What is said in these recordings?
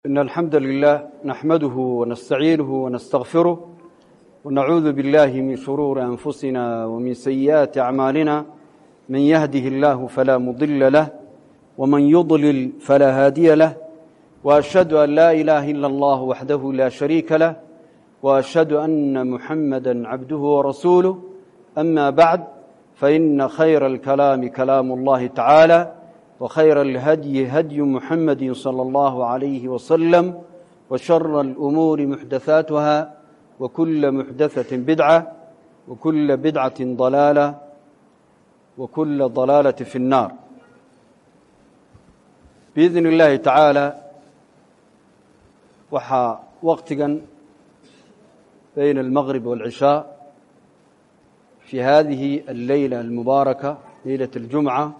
إن الحمد لله نحمده ونستعينه ونستغفره ونعوذ بالله من شرور أنفسنا ومن سيئات أعمالنا من يهده الله فلا مضل له ومن يضلل فلا هادي له وأشهد أن لا إله إلا الله وحده لا شريك له وأشهد أن محمدا عبده ورسوله أما بعد فإن خير الكلام كلام الله تعالى وخير الهدي هدي محمد صلى الله عليه وسلم وشر الأمور محدثاتها وكل محدثة بدعة وكل بدعة ضلالة وكل ضلالة في النار بإذن الله تعالى waxaa waqtigan بين المغرب والعشاء في هذه الليلة المباركة ليلة الجمعة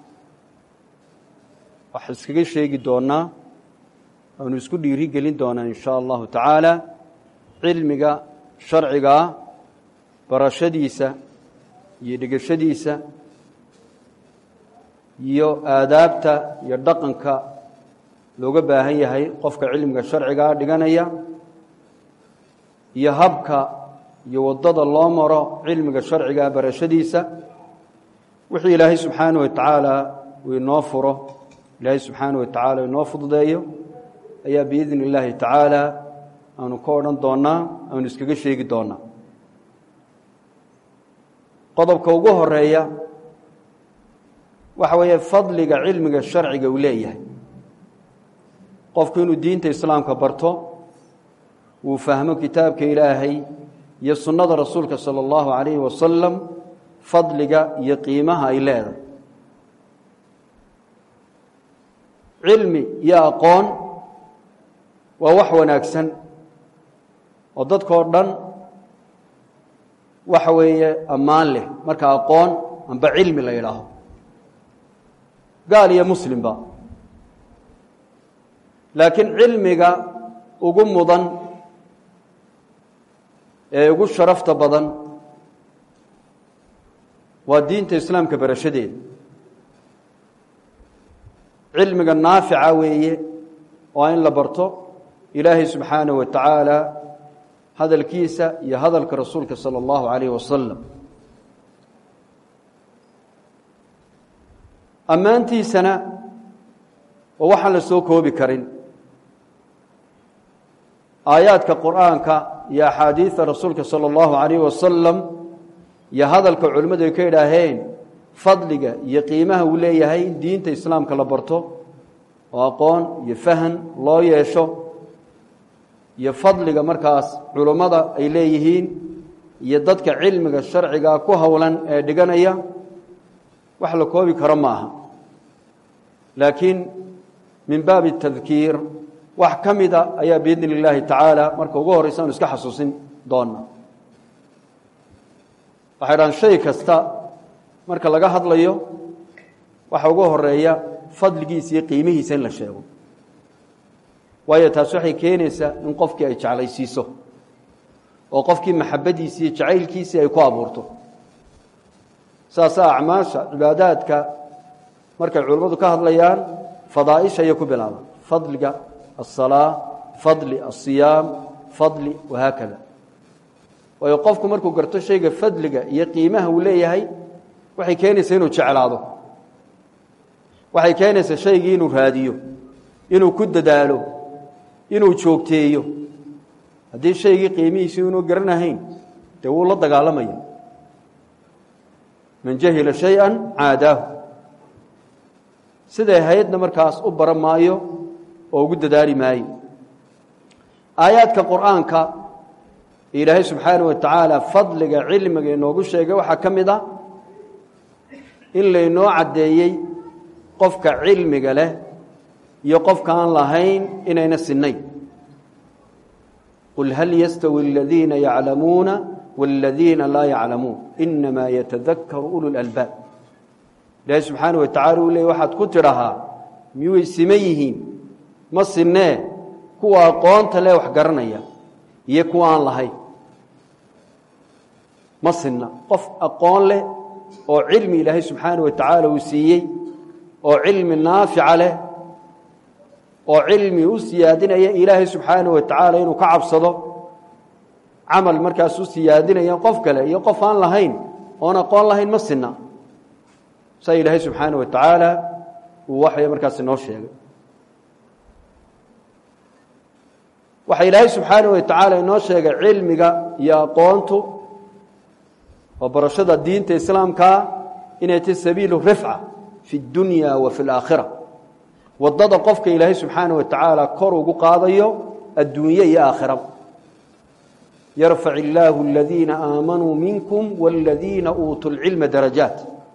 waxaa iskaga sheegi doonaa aanu isku dhiiri gelin doonaa in sha allahu tacaala cilmiga sharcigaa barashadiisa iyo dhegashadiisa iyo aadaabta iyo dhaqanka looga baahan yahay qofka cilmiga sharcigaa dhiganaya iyo habka iyo waddada loo maro cilmiga sharcigaa barashadiisa wixii ilaahay subxaanaه wa tacaala uu inoo furo ilaahay subxaana wa tacaala inoo fududeeyo ayaa biidni illaahi tacaala aanu ka odhan doonaa aanu iskaga sheegi doonaa qodobka ugu horeeya waxa weeye fadliga cilmiga sharciga uu leeyahay qofku inuu diinta islaamka barto uu fahmo kitaabka ilaahay iyo sunnada rasuulka sala allahu calayhi wasalam fadliga iyo qiimaha ay leedahay cilmi iyo aqoon waa wax wanaagsan oo dadkao dhan waxa weeye ammaan leh marka aqoon amba cilmi la yidhaaho gaal iyo muslimba laakiin cilmiga ugu mudan ee ugu sharafta badan waa diinta islaamka barashadeeda cilmiga naafica weeye waa in la barto ilaahay subxaanaه wa tacaala hadalkiisa iyo hadalka rasuulka salى اllahu عalayh wasalam ammaantiisana oo waxaan la soo koobi karin aayaadka qur'aanka iyo axaadiida rasuulka salى اllahu عalayh wasalam iyo hadalka culimmadu ay ka idhaaheen fadliga iyo qiimaha uu leeyahay in diinta islaamka la barto oo aqoon iyo fahan loo yeesho iyo fadliga markaas culummada ay leeyihiin iyo dadka cilmiga sharciga ku howlan ee dhiganaya wax la koobi karo ma aha laakiin min baabi tadkiir wax ka mida ayaa biidni illaahi tacaala marka ugu horreysa anu iska xasuusin doona waxay dhahan shay kasta marka laga hadlayo waxa ugu horeeya fadligiisa iyo qiimihiisa in la sheego waayo taas waxay keenaysaa in qofkii ay jeclaysiiso oo qofkii maxabadiisi iyo jacaylkiisii ay ku abuurto saasa acmaasha cibaadaadka markay culimmadu ka hadlayaan fadaaisha ayay ku bilaabaan fadliga aلsalaa fadli asiyaam fadli wahaakada waayo qofku markuu garto shayga fadliga iyo qiimaha uu leeyahay waxay keenaysaa inuu jeclaado waxay keenaysaa shaygii inuu raadiyo inuu ku dadaalo inuu joogteeyo haddii shaygii qiimihiisii inuu garanahayn dee wuu la dagaalamaya man jahila shayئa caadaahu siday haydna markaas u baran maayo oo ugu dadaali maayo aayaadka qur'aanka ilaahay subxaanaه wa tacaala fadliga cilmiga inoogu sheegay waxaa ka mid a in laynoo caddeeyey qofka cilmiga leh iyo qofka aan lahayn inayna sinayn qul hal yastawi aladiina yaclamuuna wاladiina laa yaclamuun inamaa yatadakaru ulu lalbaab ilaahi subxaana wa tacala uu leey waxaad ku tidhahaa miyuy sima yihiin ma sinee kuwa aqoonta leh wax garanaya iyo kuwa aan lahayn ma sinna qof aqoon leh oo cilmi ilaahay subxaana wa tacaala uu siiyey oo cilmi naafica leh oo cilmi u siyaadinaya ilaahay subxaanaه wa tacaala inuu ka cabsado camal markaas u siyaadinaya qof kale iyo qof aan lahayn oon aqoon lahayn ma sina saa ilaahay subxaanaه wa tacaala uu waxay markaas inoo sheegay waxa ilaahay subxaanaه wa tacaala inoo sheegay cilmiga iyo aqoontu oo barashada diinta islaamkaa inay tahy sabiilu rifca fi اdunya wa fi اlaakhira wadada qofka ilaahay subxaanaه wa tacaala kor ugu qaadayo adduunye iyo aakhiraba yarfac illaahu aladiina aamanuu minkum wاladiina uutuu lcilma darajaat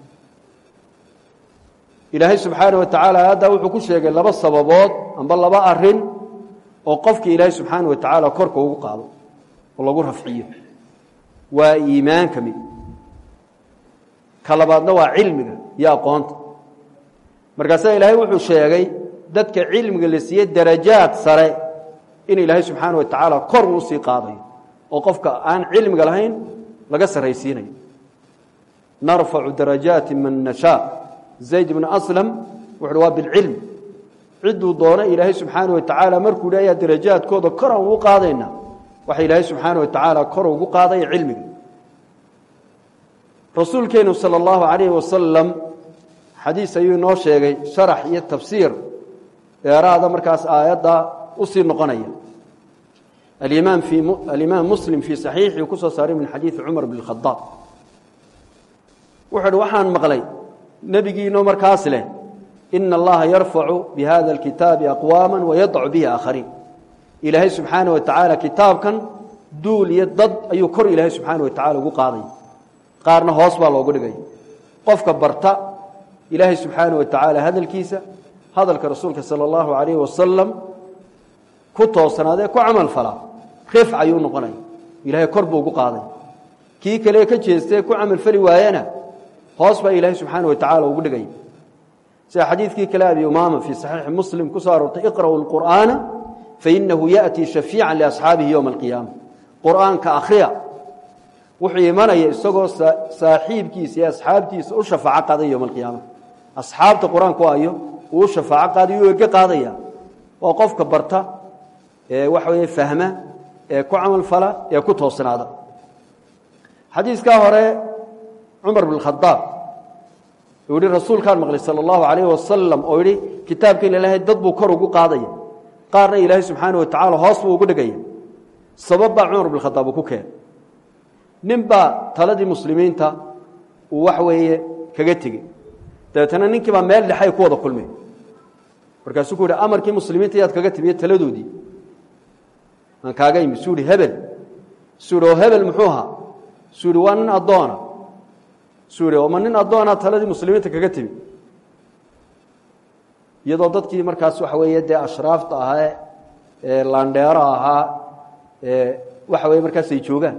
ilaahay subxaanaه wa tacaala aayaddaa wuxuu ku sheegay laba sababood amba laba arin oo qofka ilaahay subxaanaه wa tacaala korka ugu qaado oo lagu rafciyo waa iimaanka mid ka labaadna waa cilmiga iyo aqoonta markaasaa ilaahay wuxuu sheegay dadka cilmiga la siiyey darajaad sare in ilaahay subxaana wa tacaala kor uu sii qaadayo oo qofka aan cilmiga lahayn laga sarraysiinayo narfacu darajaati man nashaa zayd bnu aslam wuxuuhi waa bilcilm cidduu doono ilaahay subxaana wa tacaala markuu hi ayaa darajaadkooda kor aan ugu qaadayna waxa ilaahay subxaana wa tacaala kor ugu qaadaya cilmiga rasuulkeenu salى اllahu alayh wasalam xadiis ayuu inoo sheegay sharax iyo tafsiir dheeraada markaas aayadda usii noqonaya alimaam muslim fii saxiixii ku soo saaray min xadiidi cumar bn khadaab wuxuu uhi waxaan maqlay nebigiinoo markaas leh ina allaha yarfacu bihada اlkitaabi aqwaama wayadacu bihi aakhariin ilaahay subxaana wa tacaala kitaabkan duul iyo dad ayuu kor ilaahay subxaana wa tacala ugu qaadaya qaarna hoos baa loogu dhigay qofka barta ilaahay subxaana wa tacaala hadalkiisa hadalka rasuulka sala allahu alayhi wasalam ku toosanaadee ku camal falaa rifc ayuu noqonaya ilahay kor buu ugu qaaday kii kale ka jeestee ku camal fali waayana hoos baa ilaahay subxaana wa tacala ugu dhigaya sida xadiidkii kale abi umaama fii saxiixi muslim ku soo aroortay iqra'u lqur'aana fainahu yaأtii shafiica liasxaabihi yowma alqiyaama qur'aanka akhriya wuxuu imanaya isagoo saaxiibkiisa iyo asxaabtiisa u shafaaco qaadaya yowma alqiyaama asxaabta qur-aanku ayo uu u shafaaco qaadayo u ege qaadaya waa qofka barta ee waxa weeye fahma ee ku camal fala ee ku toosnaada xadiiskaa hore cumar bn khadaab uu yihi rasuulkaan maqlay sala allahu alayh wasalam oo yihi kitaabkan ilaahay dad buu kor ugu qaadaya qaarna ilaahay subxaana wa tacala hoos buu ugu dhigaya sabab baa cumar bn khadaab uu ku keenay nin baa taladii muslimiinta uu wax weeye kaga tegey dabeetana ninkii baa meel dhexay ku wada kulmeen markaasuu ku yihi amarkii muslimiinta yaad kaga timiye taladoodii aan kaaga imi suu ihi hebel suu ihi oo hebel muxuu ahaa suu ihi waa nin addoona suu ihi oma nin addoonaa taladii muslimiinta kaga timi iyadoo dadkii markaas waxa weeye dee ashraafta ahaa ee laandheero ahaa ee waxa weye markaas ay joogaan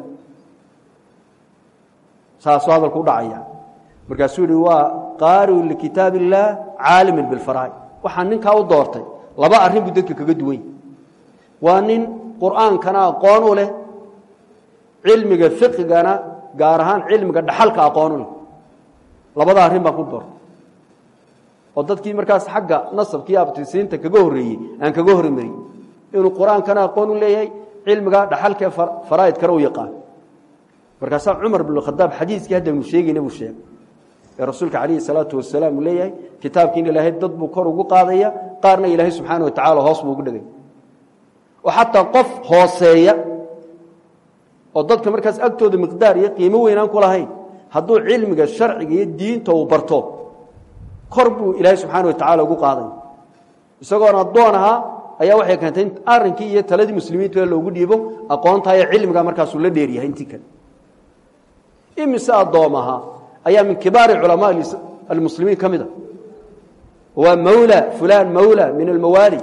saasuu hadalku udhacaya markaasuu yihi waa qaariu likitaab illaah caalimin bilfaraa'id waxaan ninkaa u doortay laba arrin buu dadka kaga duwan yahy waa nin qur'aankana aqoon u leh cilmiga fiqigana gaar ahaan cilmiga dhaxalka aqoon u leh labada arrin baan ku doortay oo dadkii markaas xagga nasabkiiyo abtisiinta kaga horreeyey aan kaga hormariyey inuu qur-aankana aqoon u leeyahay cilmiga dhaxalkaee faraa'idkana u yaqaan markaasaa cumar bn khadaab xadiiskii haddaynu sheegayna buu sheegay ee rasuulka calayhi salaatu wasalaam uu leeyahay kitaabkiina ilaahay dad buu kor ugu qaadaya qaarna ilaahay subxaana wa tacala hoos buu ugu dhigay oo xataa qof hooseeya oo dadka markaas agtooda miqdaar iyo qiimo weynaan ku lahayn hadduu cilmiga sharciga iyo diinta uu barto kor buu ilaahay subxaana wa tacala ugu qaadaya isagoon addoon ahaa ayaa waxay keentay in arrinkii iyo taladii muslimiinta loogu dhiibo aqoontaa iyo cilmiga markaasuu la dheeryahay intii kale imise addoomaha ayaa min kibaari culamaa almuslimiin ka mid a waa mawla fulaan mawla min almawaali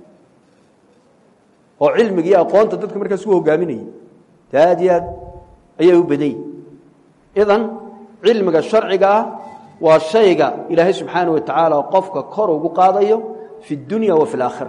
oo cilmiga iyo aqoonta dadka markaas u hogaaminayay te aad iyo aad ayay u badan yihin idan cilmiga sharciga ah waa shayga ilaahay subxaana wa tacaala qofka kor ugu qaadayo fi اdunya wa fi اlaakhira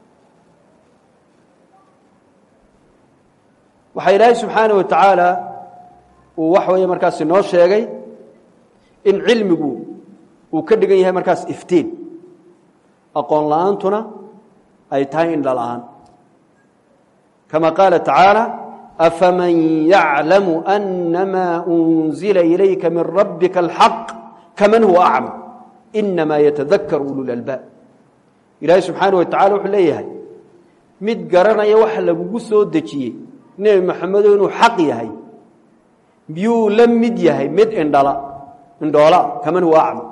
waxaa ilaahay subxaana wa tacaala uu waxa weeye markaas inoo sheegay in cilmigu uu ka dhigan yahay markaas iftiin aqoon la-aantuna ay tahay indha la'aan kama qaala tacaala afaman yaclamu anamaa unzila ilayka min rabbika alxaq kaman huwa acma inamaa yatadakaru ululalbaab ilaahay subxaana wa tacala wuxuu leeyahay mid garanaya waxa lagugu soo dejiyey nebi maxamedo inuu xaq yahay miyuu la mid yahay mid indhala indhoola kaman huwa acma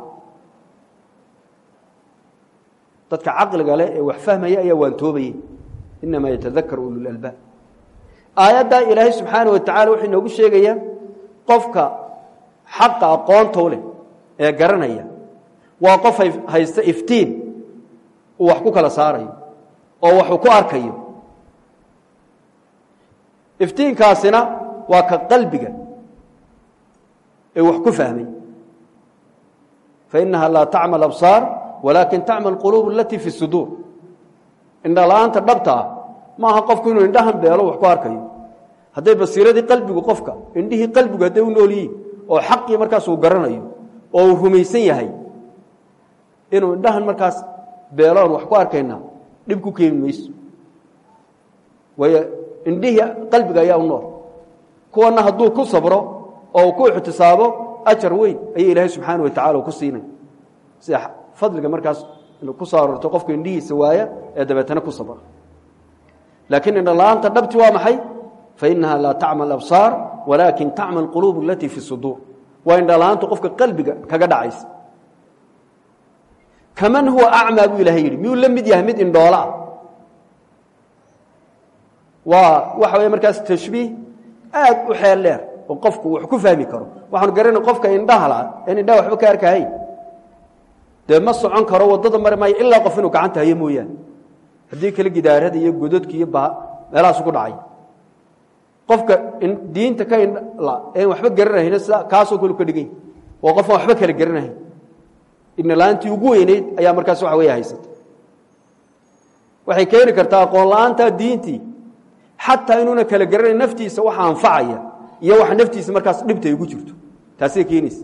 dadka caqliga leh ee wax fahmaya ayaa waantoobayay inamaa yatadakaru ululalbaab aayaddaa ilaahay subxaana wa tacala wuxuu inoogu sheegayaa qofka xaqa aqoontow leh ee garanaya waa qof haysta iftiin uu wax ku kala saarayo oo waxuu ku arkayo iftiinkaasina waa ka qalbiga ee wax ku fahmay fainaha laa tacma absaar walaakin tacma quluub alatii fi suduur indhala-aanta dhabta ah maaha qofku inuu indhahan beelo wax ku arkayo hadday basiiradii qalbigu qofka indhihii qalbigu hadday u nool yihiin oo xaqii markaas uu garanayo oo uu rumaysan yahay inuu indhahan markaas beeloon wax ku arkayna dhib ku keeni mayso waayo indhihii qalbiga ayaa u nool kuwana hadduu ku sabro oo uu ku ixtisaabo ajar weyn ayay ilaahay subxaana wa tacala ku siinay sida fadliga markaas ku soo aroorto qofka indhihiisa waaya ee dabeetana ku sabra laakiin indhala-aanta dhabti waa maxay fainaha laa tacma absaar walaakin tacma quluub alatii fi suduur waa indhala-aantu qofka qalbiga kaga dhacaysa kaman huwa acmaa buu ilahay yidhi miyuu la mid yahay mid indhoolaa waa waxa wey markaas tashbiih aad u xeel dheer oo qofku wax ku fahmi karo waxaanu garanay qofka indhahala en indhaha waxba ka arkahayn dee ma socon karo waddada mari maayo ilaa qof inuu gacanta hayo mooyaane haddii kale gidaarada iyo gododka iyo meelahaasu ku dhacay qofka diinta ka indhala en waxba garanahayna sida kaasoo kale ka dhigany waa qofaan waxba kala garanahayn ibnla-aantii ugu weyneyd ayaa markaas waxa weeye haysata waxay keeni kartaa aqoon la-aantaa diintii xataa inuuna kala garanayn naftiisa waxa anfacaya iyo waxa naftiisa markaas dhibta ay ugu jirto taasay keenaysa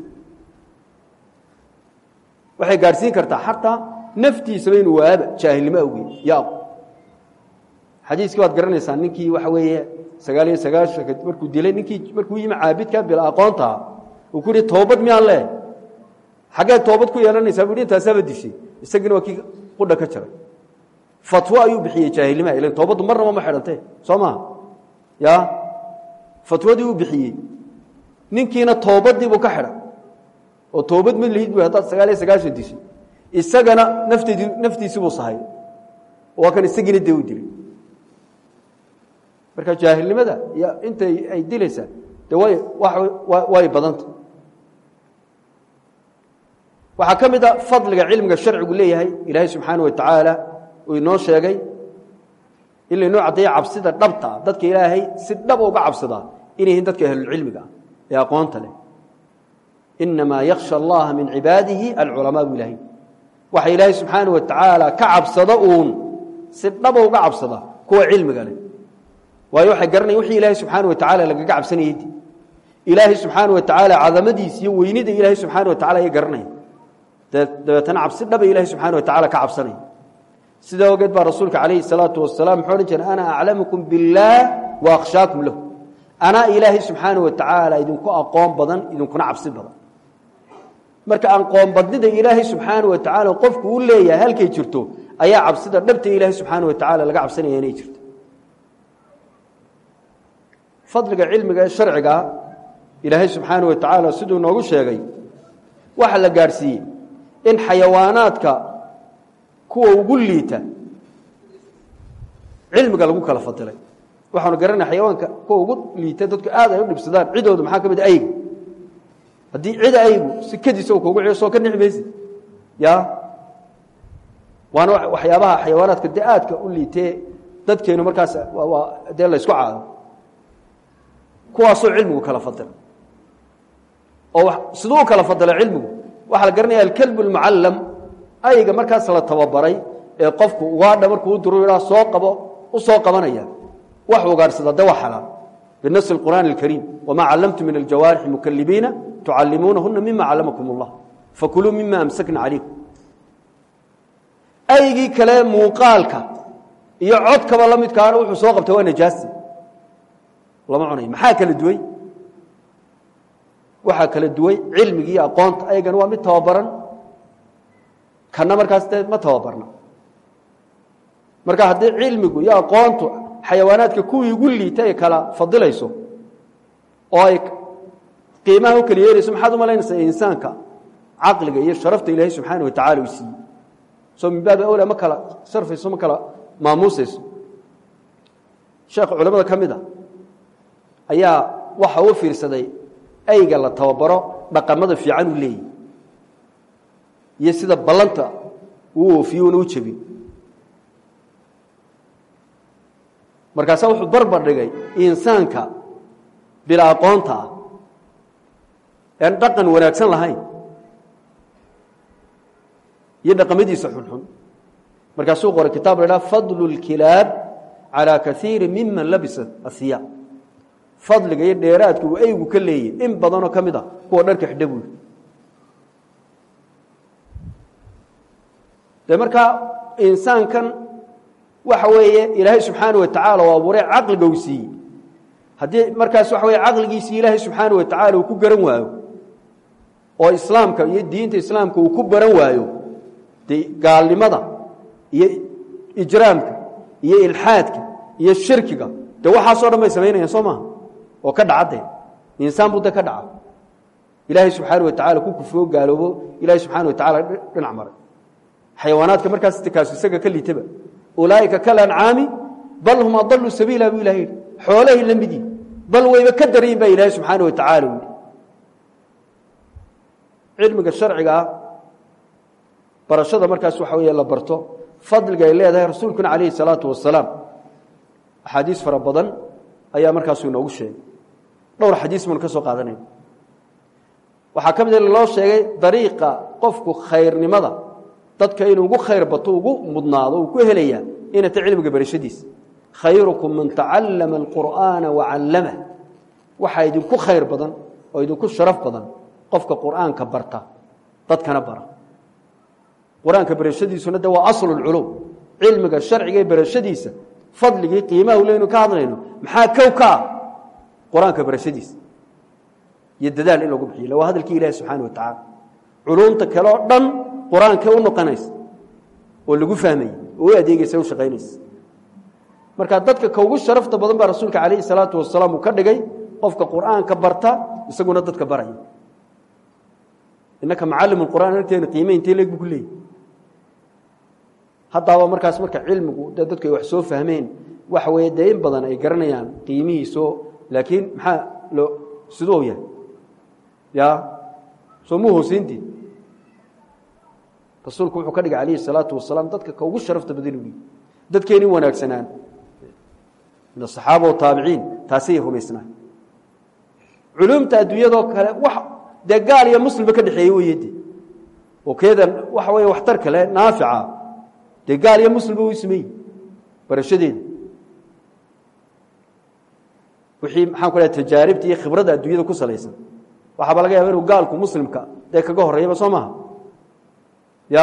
waxay gaadhsiin kartaa xataa naftiisaba inuu waaba jaahilnimo awgeed iyo aqo xadiiskii waad garanaysaa ninkii waxa weeye sagaal iyo sagaashanka markuu dilay ninkii markuu yimi caabidka bila aqoontaa uu ku yihi toobad miyaan leehay xaggee toobad ku yeelanaysaa bui intaasaaba dishay isagiina waa kii qudha ka jaray fatwo ayuu bixiyey jaahilnimaha ilan toobaddu marnaba ma xidhante soo maha ya fatwadii uu bixiyey ninkiina toobadiibuu ka xidhay oo toobad ma lihid bu haddaad sagaal iyo sagaashan dishay isagana nafteedi naftiisibuu sahay waa kan isagiina dee u dilay marka jaahilnimada iyo intay ay dilaysaa de way way badanta waxaa ka mid a fadliga cilmiga sharcigu leeyahay ilaahay subxaana wa tacaala uu inoo sheegay in laynoo caddeeya cabsida dhabta ah dadka ilaahay si dhaba uga cabsadaa inay yihiin dadka ahlulcilmiga ah ee aqoonta leh inamaa yaksha allaha min cibaadihi alculamaa bu ilahay waxa ilaahay subxaana wa tacaala ka cabsada uun si dhaba uga cabsada kuwa cilmiga leh waayo waxay garanayan wixii ilaahay subxaana wa tacala lagaga cabsanayey ilaahay subxaana wa tacaala cadamadiisa iyo weynida ilaahay subxaana wa tacala ayay garanaya dabeetana cabsi dhaba ilahi subxana wa tacala ka cabsanaya sidaa ogeed baa rasuulka calayhi salaatu wasalaam muxuu odhan jiray ana aclamukum biاllaah wa akhshaakum lahu anaa ilaahay subxaana wa tacaala idinku aqoon badan idinkuna cabsi badan marka aqoonbadnida ilaahay subxaana wa tacaala qofku u leeyahay halkay jirto ayaa cabsida dhabta ilaahay subxaana wa tacaala laga cabsanaya inay jirto fadliga cilmiga ee sharcigaa ilaahay subxaana wa tacaala siduu noogu sheegay waxa la gaadhsiiyey in xayawaanaadka kuwa ugu liita cilmiga lagu kala fadilay waxaanu garanaya xayawaanka kuwa ugu liita dadku aad ay u dhibsadaan cidooda maxaa ka mid aygu haddii cida aygu si kadiisa u kugu soo ka nixi mayse ya waana waxyaabaha xayawaanaadka dee aadka u liitee dadkeenu markaas waa dee la ysku caado kuwaasoo cilmigu kala fadilay oo siduu u kala fadilay cilmigu waxaa la garanaya alkelb اlmucallam ayga markaas la tababaray ee qofku ugaadha markuu u duru idhaa soo qabo u soo qabanaya wax ugaadhsada de waa xalaal binas اlqur'aan اlkariim wamaa callamtu min aljawaarixi mukalibiina tucallimuunahuna mima callamakum اllah fakuluu mima amsakna calaykum aygii kale muuqaalka iyo codkaba la midkaana wuxuu soo qabtay waa najaasi lama cunayo maxaa kala duway waxaa kala duway cilmigi iyo aqoonta ayagana waa mid tababaran kana markaas dee ma tababarna marka haddii cilmigu iyo aqoontu xayawaanaadka kuwii ugu liita ay kala fadilayso oo ay qiimaha u kala yeelayso maxaad u malaynaysaa insaanka caqliga iyo sharafta ilaahay subxaana wa tacala uu siiyey soo min baabi awla ma kala sharfayso ma kala maamuusayso sheekh culamada ka mid a ayaa waxa uu fiirsaday ayga la tababaro dhaqamada fiican uu leeyahy iyo sida ballanta uu oofiye una u jebin markaasaa wuxuu barbar dhigay insaanka bila aqoonta ah ean dhaqan wanaagsan lahayn iyo dhaqamadiisa xunxun markaasuu qoray kitaab la dhaha fadlu اlkilaab calى kaiiri miman labisa asiyaab fadliga iyo dheeraadka uu eygu ka leeyay in badanoo ka mid a kuwa dharka xidha buy dee markaa insaankan waxa weeye ilaahay subxaana wa tacaala u abuuray caqliga uu siiyey haddii markaas waxa weye caqligiisii ilaahay subxaana wa tacaala uu ku garan waayo oo islaamka iyo diinta islaamka uu ku baran waayo dee gaalnimada iyo ijraamka iyo ilxaadka iyo shirkiga dee waxaasoo dhan bay samaynayaan soo maha oo ka dhacadee insaan buu de ka dhaca ilaahay subxaana wa tacala ku kufroo gaaloobo ilaahay subxana wa tacala dhinac maray xayawaanaadka markaas kaas isaga ka liitaba ulaaئika kalancaami bal hum adaluu sabiila buu ilahay yihi xoolahay la mid yihin bal wayba ka daryin baa ilaahay subxaana wa tacaala u yihi cilmiga sharciga ah barashada markaas waxa weeye la barto fadliga ay leedahay rasuulkuna calayhi الsalaatu wasalaam axaadiis fara badan ayaa markaasuu inoogu sheegay dhowr xadiis baanu ka soo qaadanayna waxaa ka mid a loo sheegay dariiqa qofku khayrnimada dadka inuu ugu khayr bato ugu mudnaado uu ku helayaa inay ta cilmiga barashadiisa khayrukum man tacallama alqur'aana wacallamah waxaa idinku khayr badan oo idinku sharaf badan qofka qur'aanka barta dadkana bara qur-aanka barashadiisuna de waa aslu lculum cilmiga sharciga ee barashadiisa fadligii qiimaha leynu ka hadlayno maxaa kow ka ah qur-aanka barashadiisa iyo dadaal in lagu bixiyo waa hadalkii ilahi subxaana wa tacaala culumta kale oo dhan qur-aankee u noqonaysa oo lagu fahmaya oo u adeegaysa u shaqaynaysa marka dadka ka ugu sharafta badan baa rasuulka calayhi salaatu wasalaam uu ka dhigay qofka qur'aanka barta isaguna dadka baraya innaka macallim qur'aan agteena qiime intee leeg bu ku leeyahy haddaaba markaas marka cilmigu dee dadku ay wax soo fahmeen waxa weeye dee in badan ay garanayaan qiimihiiso laakiin maxaa loo siduu yahay ya soo mu hooseyntii rasuulku wuxuu ka dhigay calayhi salaatu wasalaam dadka ka ugu sharafta badan u dadkeenii wanaagsanaan min asaxaaba wataabiciin taasay rumaysnaan culumta adduunyadoo kale wax dee gaal iyo muslimba ka dhexeeye weye de oo keedan waxa weeye waxtar kale naafica dee gaal iyo muslimba u sameeyi barashadeeda wixii maxaan ku lehay tajaaribta iyo khibradda adduunyada ku salaysan waxaaba laga yaaba inuu gaalku muslimka dee kaga horreeyaba soo maha ya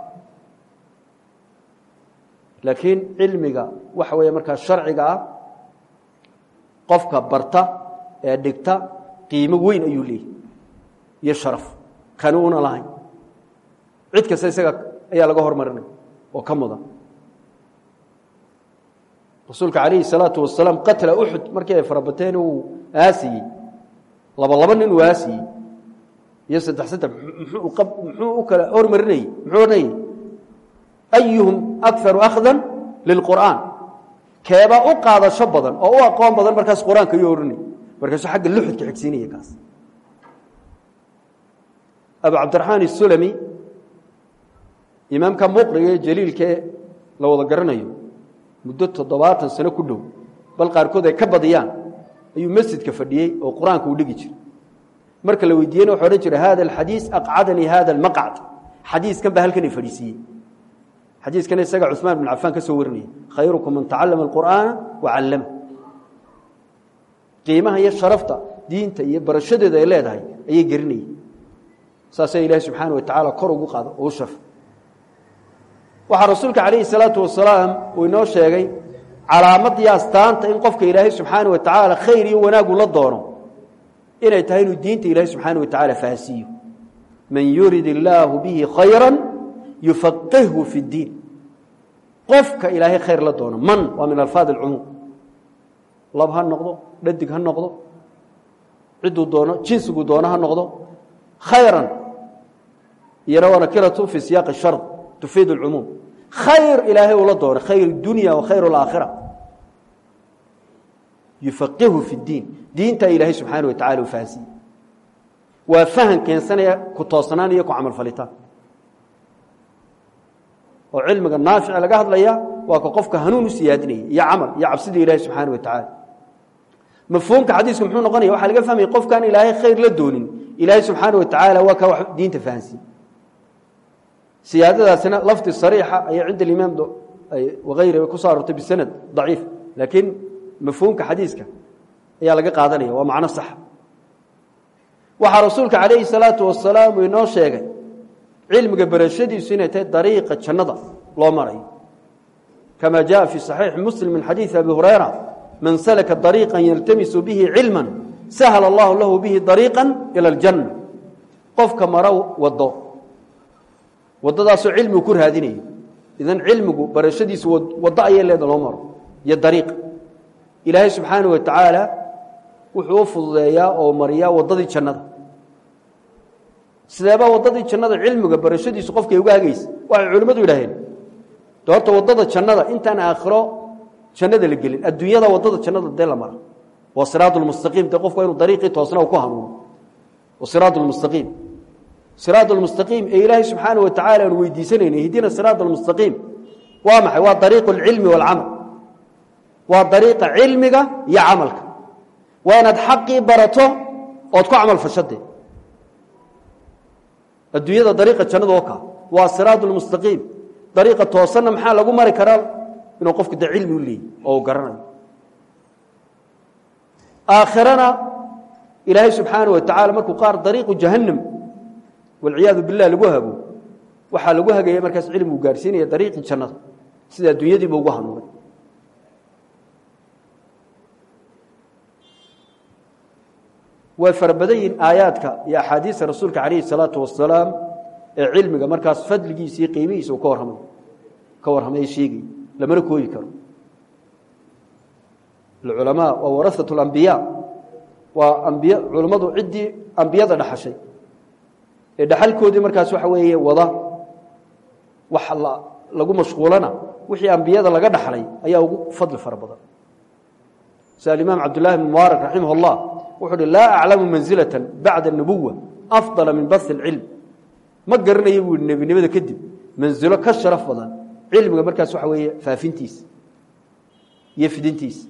laakiin cilmiga waxa weeye markaa sharciga ah qofka barta ee dhigta qiimo weyn ayuu leeyahy iyo sharaf kani una lahayn cid kasta isaga ayaa laga hormarinaya oo ka mudan rasuulka calayhi salaatu wasalaam qatla uxud markii ay farabateen uu aasiyey laba laba nin uu aasiyey iyo saddex saddex muxuu u kala hormarinayey muxuu odhanayey ayuhum akaru akhdan lilqur'aan keebaa u qaadasho badan oo u aqoon badan markaas qur-aanka ayuu odhanayy markaasuu xagga luxudka xigsiinaya kaas abu cabdiraxmaan isulami imaamka muqriga ee jaliilkae la wada garanayo muddo toddobaatan sano ku dhow bal qaarkood ay ka badiyaan ayuu masjidka fadhiyey oo qur-aanka uu dhigi jiray marka la weydiiyena wuxuu odhan jiray hada alxadiis aqcadanii hada almaqcd xadiiskan baa halkan i fadhiisiiyey xadiiskana isaga cuثmaan bn cafaan ka soo warinaya khayrukum man tacalama اlqur'aana wacallama qiimaha iyo sharafta diinta iyo barashadeeda ay leedahay ayay gerinayay saasay ilaahi subxaana wa tacaala kor ugu qaado oo u sharf waxaa rasuulka calayhi salaatu wasalaam uu inoo sheegay calaamadii astaanta in qofka ilaahay subxaana wa tacaala khayr iyo wanaagu la doono inay tahay inuu diinta ilaahay subxaana wa tacaala fahansiiyo man yurid illaahu bihi khayra yufaqihhu fi اddiin qofka ilaahay khayr la doono man waa min alfaad alcumuum lab ha noqdo dhadig ha noqdo cidduu doono jinsigu doono ha noqdo khayran iyana waa nakiratu fi siyaaqi shard tufiid اlcumuum khayr ilaahay uu la doono khayr اdunya wa khayr اlaakhira yufaqihu fi اddiin diintaa ilaahay subxaana wa tacala u fahansiiye waa fahan keensanaya ku toosnaan iyo ku camal falitaan oo cilmiga naafica laga hadlaya waa ka qofka hanuun u siyaadinaya iyo camal iyo cabsida ilaahay subxaana wa tacaala mafhuumka xadiisku muxuu noqonaya waxaa laga fahmaya qofkaan ilaahay khayr la doonin ilaahay subxaana wa tacaala waa kaa wax diinta fahansiiye siyaadadaasina lafdi sariixa ayay cinda alimaam wagayri ku soo aroortay bisanad daciif laakiin mafhuumka xadiiska ayaa laga qaadanaya waa macno saxa waxaa rasuulka calayhi salaatu wasalaam uu inoo sheegay cilmiga barashadiisu inay tahay dariiqa jannada loo marayo kama jaءa fi صaxiixi muslim min xadiiثi abi hurayra man salaka dariiqa yaltamisu bihi cilma sahla allahu lahu bihi dariiqa ilى اljanna qofka maro wado wadadaasoo cilmigu ku raadinayo idan cilmigu barashadiisu waddo ayay leeda loo maro iyo dariiq ilaahay subxaana wa tacaala wuxuu u fududeeyaa oo mariyaa waddadii jannada sideebaa waddadii jannada cilmiga barashadiisu qofkay uga hagaysa waxay culimmadu yidhaaheen de horta waddada jannada intaan aakhiro jannada la gelin adduunyada waddada jannada dee la mara waa siraad lmustaqiim dee qofku waa inu dariiqii toosna u ku hanuuno wa siraad lmustaqiim siraad lmustaqiim ee ilaahay subxaana wa tacala aan weydiisanayna ihdina siraad almustaqiim waa maxay waa dariiqu alcilmi waalcamal waa dariiqa cilmiga iyo camalka waa inaad xaqii barato ood ku camal fashade adduunyada dariiqa jannada oo kaa waa siraad lmustaqiim dariiqa toosanna maxaa lagu mari karaa inuu qofku dee cilmi u leeyay oo uu garanayo aakhirana ilaahay subxaana wa tacala markuu qaar dariiqu jahannam walciyaadu bilah lagu hago waxaa lagu hagaya markaas cilmigu gaarhsiinaya dariiqii jannada sida adduunyadiiba ugu hanuunay way fara badan yihin aayaadka iyo axaadiista rasuulka calayhi salaatu wasalaam ee cilmiga markaas fadligiisa iyo qiimihiisa uu ka warramay ka warramay sheegay lamana kooyi karo alculamaa waa warasatu alambiyaa waa ambiy culammadu ciddii ambiyada dhaxashay ee dhaxalkoodii markaas waxa weeye wada wax lagu mashquulana wixii ambiyada laga dhaxlay ayaa ugu fadli fara badan sida alimaam cabdullahi bn mubaarak raximah اllah wuxuu uhi laa aclamu mansilata bacda اnubuwa afdala min basi اlcilm ma garanayo buu yihi nebinimada kadib mansilo ka sharaf badan cilmiga markaas waxa weeye faafintiisa iyo fidintiisa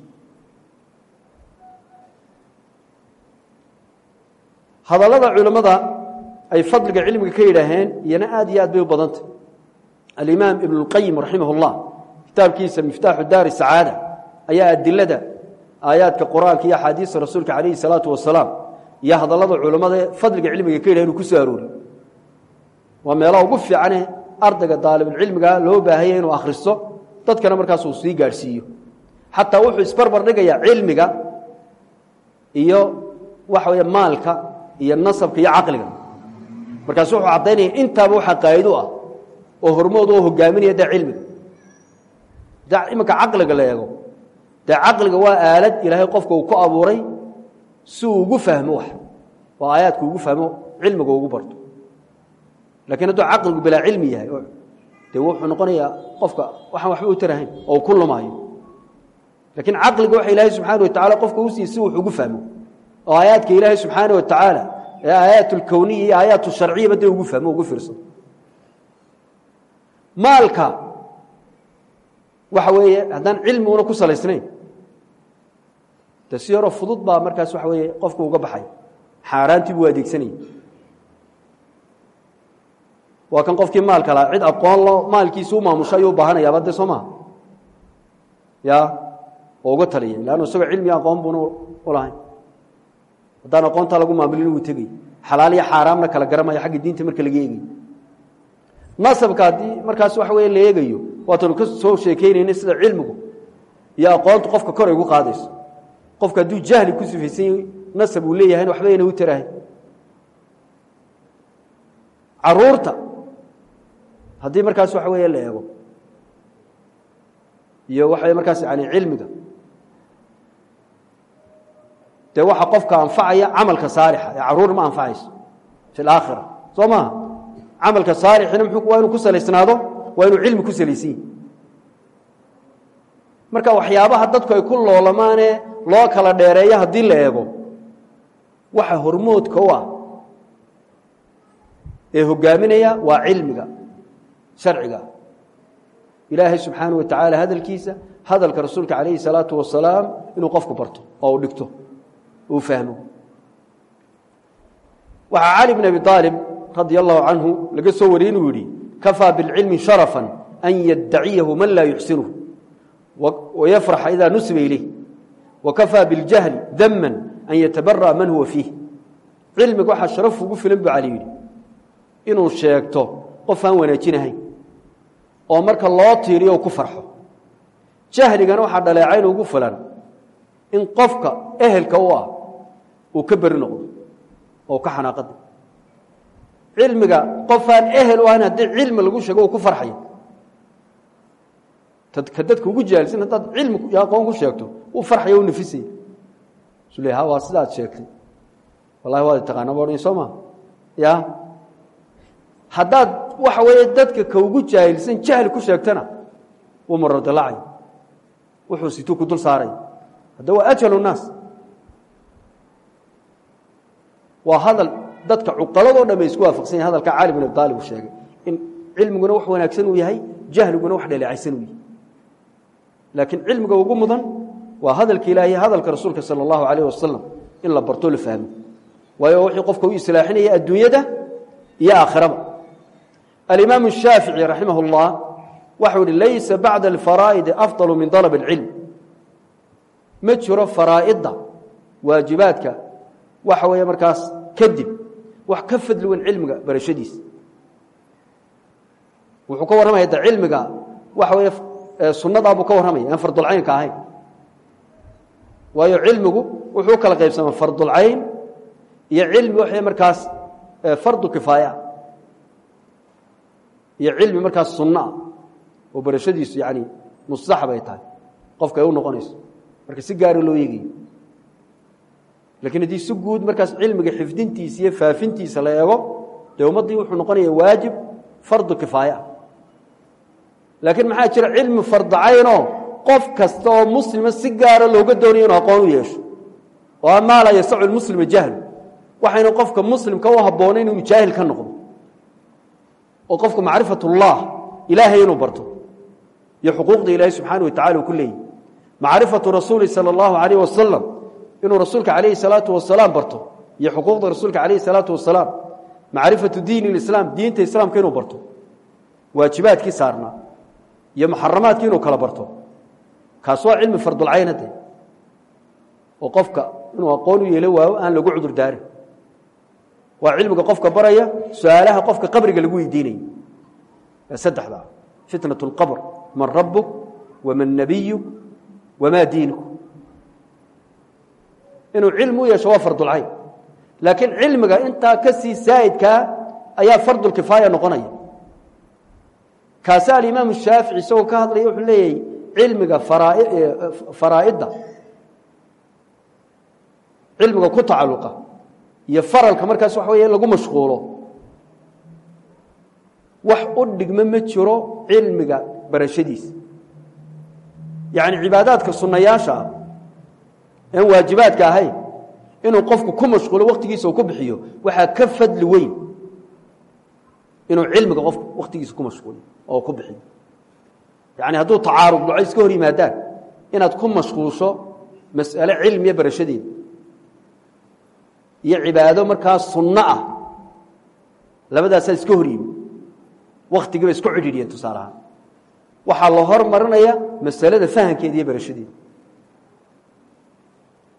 hadallada culimmada ay fadliga cilmiga ka yidhaaheen iyana aad iyo aad bay u badantah alimaam ibn اlqayim raximah اllah kitaabkiisa miftaaxu daari sacaada ayaa adilada aayaadka qur-aanka iyo axaadiista rasuulka calayhi salaatu wasalaam iyo hadallada culammada ee fadliga cilmiga ka yidhahen uu ku soo arooriy waa meelaha ugu fiicane ardayga daalibulcilmiga loo baahanya inuu akhristo dadkana markaas uu sii gaadhsiiyo xataa wuxuu isbarbar dhigayaa cilmiga iyo waxa weeye maalka iyo nasabka iyo caqliga markaasu wuxuu caddaynaya intaaba waxaa qaa'ido ah oo hormood oo hogaaminaya dee cilmiga de iminka caqliga la eego dee caqliga waa aalad ilaahay qofka uu ku abuuray si uu ugu fahmo wax oo aayaadka ugu fahmo cilmiga ugu barto lakiin hadduu caqligu bilaa cilmi yahay dee wuxuu noqonayaa qofka waxaan waxba u tarahayn oo ku lumaayo lakiin caqliga waxa ilaahay subxaana wa tacala qofka u siiye si wax ugu fahmo oo aayaadka ilaahay subxaana wa tacaala ee aayaat اlkowniya iyo aayaat sharciyaba dee ugu fahmo ugu fiirsado maalka waxa weeye haddaan cilmi una ku salaysnayn de si yaroo fudud baa markaas waxa weeye qofku uga baxay xaaraantii buu adeegsanayay waa kan qofkii maalka lahaa cid aqoon lo maalkiisa u maamusho ayuu baahanayaaba de soo maha ya oo uga taliyay leannu isagoo cilmiga aqoon buuna u lahayn haddaan aqoontaa lagu maamulin wuu tegay xalaal iyo xaaraamna kala garanmaya xagga diinta marka laga eegay nasabka haddii markaas waxa weeye la eegayo waatanu ka soo sheekeynayna sida cilmigu iyo aqoontu qofka kor ay ugu qaadayso qofka hadduu jahli ku sifaysan yahay nasab uu leeyahayna waxba ayna u tarahay caruurta haddii markaas waxa weeye la eego iyo waxa markaas yani cilmiga dee waxa qofka anfacaya camalka saalixa ee caruur ma anfacayso fi laakhira soo maaha camalka saalixina mxuu waa inuu ku salaysnaado waa inuu cilmi ku salaysan yahi marka waxyaabaha dadku ay ku loolamaanee loo kala dheereeyo haddii la eego waxa hormoodka u ah ee hogaaminaya waa cilmiga sharciga ilaahay subxaanaه wa tacaala hadalkiisa hadalka rasuulka calayhi الsalaatu wasalaam inuu qofku barto oo u dhigto uu fahmo waxaa cali bn abi aalib radi allahu canhu laga soo wariyey inuu yidhi kafaa biاlcilmi sharaفa an yaddaciyahu man laa yuxsinuh wayafraxa ida nusiba ilayh wakafaa biاljahli dama an yatabara'a man huwa fiih cilmiga waxaa sharaf ugu filan buu cali yidhi inuu sheegto qof aan wanaajinahayn oo marka loo tiiriyo ku farxo jahligana waxaa dhaleecayn ugu filan in qofka ehelka u ah uu ka beri noqdo oo ka xanaaqada cilmiga qofaan ehel u ahayn haddii cilmi lagu sheego uu ku farxayo ka dadka ugu jahilsan haddaad cilmi iyo aqoon ku sheegto uu farxaya u nafisaya su le ha waa sidaad sheegtay wallahi waad taqaana ba odhan soo maa ya haddaad waxa weeye dadka ka ugu jaahilsan jahli ku sheegtana wuu marodalacay wuxuu situu ku dul saaray hadda waa ajal الnaas waa hadal dadka cuqaladoo dham ay isku waafaqsan yahin hadalka cali bin abi aalib uu sheegay in cilmiguna wax wanaagsan uu yahay jahliguna wax dhaleecaysan uu yahay laakiin cilmiga ugu mudan waa hadalka ilaahay hadalka rasuulka salى اllahu alayh wasalam in la barto la fahmo waayo wixii qofka u islaaxinaya adduunyada iyo aakhiraba alimaam الshaafiعي raximah اllah waxau ihi laysa bacda اlfaraa'idi afضal min dalb اlcilm ma jiro faraa'idda waajibaadka waxa weeye markaas kadib wax ka fadli weyn cilmiga barashadiisa wuxuu ka warramaya de cilmiga waxa weeye sunnadaa buu ka warramaya aan fardulcaynka ahayn waayo cilmigu wuxuu kala qaybsamaa fardulcayn iyo cilmi waxay markaas fardu kifaaya iyo cilmi markaas sunno ah oo barashadiisu yani mustaxab ay tahay qofka ay u noqonayso marka si gaara loo eegayo lakiin haddii si guud markaas cilmiga xifdintiisa iyo faafintiisa la eego dee ummaddii wuxuu noqonaya waajib fardu kifaaya laakiin maxaa jira cilmi fardacaynoo qof kasta oo muslima si gaara looga doonayo inuu aqoon u yeesho oo amaa laa yasacu lmuslima jahlu waxayna qofka muslimka u habboonayn inuu jaahil ka noqdo oo qofku macrifat ullah ilaahay inuu barto iyo xuquuqda ilaahay subxaana wa tacala uu ku leeyahy macrifatu rasuuli sala allahu alayh wasalam inuu rasuulka calayhi salaatu wasalaam barto iyo xuquuqda rasuulka calayhi salaatu wasalaam macrifatu diin اlislaam diinta islaamka inuu barto waajibaadkii saarnaa iyo muxaramaadkii inuu kala barto kaas waa cilmi fardulcayna de oo qofka inuu aqoon u yeelo waayo aan lagu cudur daarin waa cilmiga qofka baraya su-aalaha qofka qabriga lagu weydiinayo saddexda fitnaة اlqabr man rabuk waman nabiyuk wamaa diinuk inuu cilmi u yeesho waa fardulcayn laakiin cilmiga intaa ka sii saa'idkaa ayaa fardulkifaaya noqonaya kaasa alimaam shaafici isagoo ka hadlaya wuxuu leeyahay cilmiga faraa'idda cilmiga ku tacalluqa iyo faralka markaas waxa weeye lagu mashquulo wax u dhigmo ma jiro cilmiga barashadiisa yacni cibaadaadka sunnayaasha ah aan waajibaadka ahayn inuu qofku ku mashquulo waktigiisa uu ku bixiyo waxaa ka fadli weyn inuu cilmiga qofku waktigiisa ku mashquuliyo oo ku bixiyo yacni hadduu tacaarud dhaco iska hor yimaadaan inaad ku mashquusho mas'ale cilmiya barashadeeda iyo cibaado markaa sunno ah labadaasaa iska hor yimi waktigiiba isku cidhiidhiyeen tusaale ahaan waxaa la hormarinaya masalada fahamkeeda iyo barashadeeda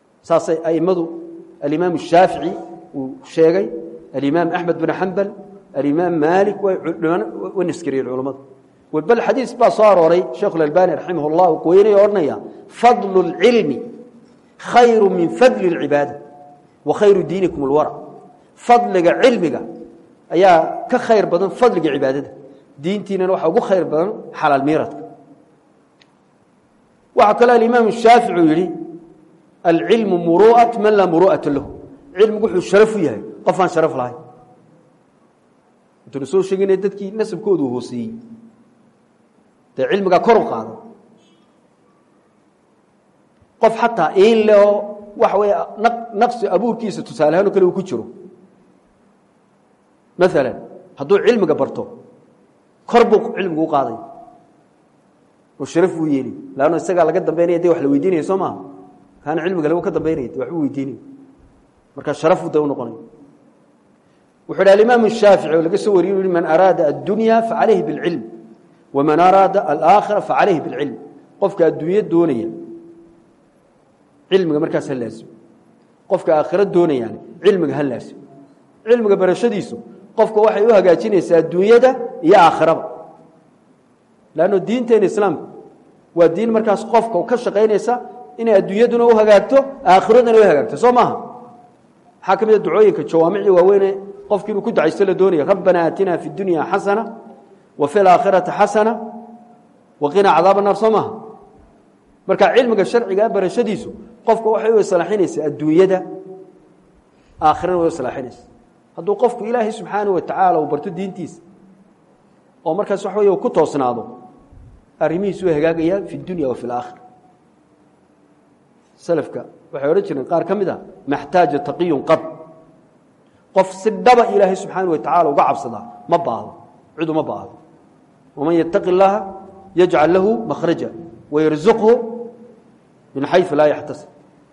saasay a'immadu alimaam الshaafiعي uu sheegay alimaam axmed bin xambal alimaam maalik way naskariyeen culammadu bal xadiis baa soo arooray sheekhu اlalbani raximah اllah u qoynaya odhanaya fadlu اlcilmi khayru min fadli اlcibaada wa khayru diinikum اlwarac fadliga cilmiga ayaa ka khayr badan fadliga cibaadada diintiinana waxaa ugu khayr badan xalaal miiradka waxaa kaloo alimaam shaafici uu yihi alcilmu muru'at man laa muru'ata lahu cilmigu wuxuu sharaf u yahay qof aan sharaf lahayn intaynu soo sheegina dadkii nasabkoodu hooseeyey dee cilmigaa kor u qaada qof xataa iin le oo waxa weeye naqsi abuurkiisa tusaale ahaan oo kale uu ku jiro maalan hadduu cilmiga barto kor buu cilmigu u qaaday oo sharaf buu yeeli laanno isagaa laga dambaynaya de wax la weydiinaya soo maaha kaana cilmiga lagu ka dambaynaya de waxbuu weydiinaya markaa sharafu de u noqonay wuxuu hi alimaam shaafici oo laga soo wariye u man araada addunya facalayhi biاlcilm waman araada alaakhira facalayhi biاlcilm qofka adduunyo doonaya cilmiga markaas ha laasimo qofka aakhiro doonayaan cilmiga ha laasimo cilmiga barashadiisu qofka waxay u hagaajinaysaa adduunyada iyo aakhiraba lanno diinteena islaamku waa diin markaas qofka ka shaqaynaysa inay adduunyaduna u hagaagto aakhiraduna u hagaagto soo maaha maxaa ka mid a ducooyinka jawaamicii waaweyne qofki inuu ku ducaysto la doonaya rabbana aatina fi dunya xasana wa fi alaakhirati xasana wa qinaa cadaab naar soo maaha marka cilmiga sharcigaa barashadiisu qofka waxay u islaaxinaysaa adduunyada aakhirana way u islaaxinaysa hadduu qofku ilaahay subxaanah wa tacaala uu barto diintiisa oo markaas wax wey ku toosnaado arrimihiisu way hagaagayaan fi dunya wa fi alaakhira salafka waxay odhan jireen qaar ka mid a maxtaaja taqiyun qad qof si dhaba ilaahay subxaana wa tacala uga cabsadaa ma baahdo cid uma baahdo waman yataqi اllaha yajcal lahu makhraja wayarzuqhu min xayثu laa yaxtasib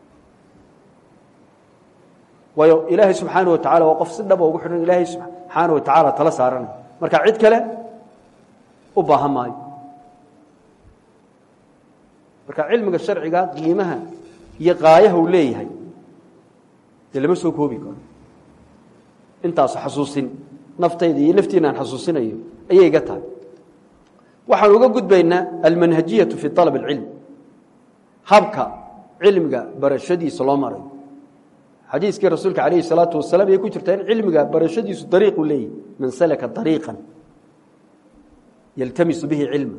waayo ilaahay subxaana wa tacala waa qof si dhaba ugu xidhan ilaahay subxaana wa tacaala tala saaranay marka cid kale u baahan maayo marka cilmiga sharciga qiimaha iyo qaayaha uu leeyahay dee lama soo koobi karo intaasu xasuusin naftayda iyo naftiina aan xasuusinayo ayay iga tahay waxaan uga gudbaynaa almanhajiyatu fi alab اlcilm habka cilmiga barashadiisa loo marayo xadiiskii rasuulka alayhi الsalaatu wasalaam ayay ku jirtaa in cilmiga barashadiisu dariiqu leeyahy man salaka dariiqan yaltamisu bihi cilma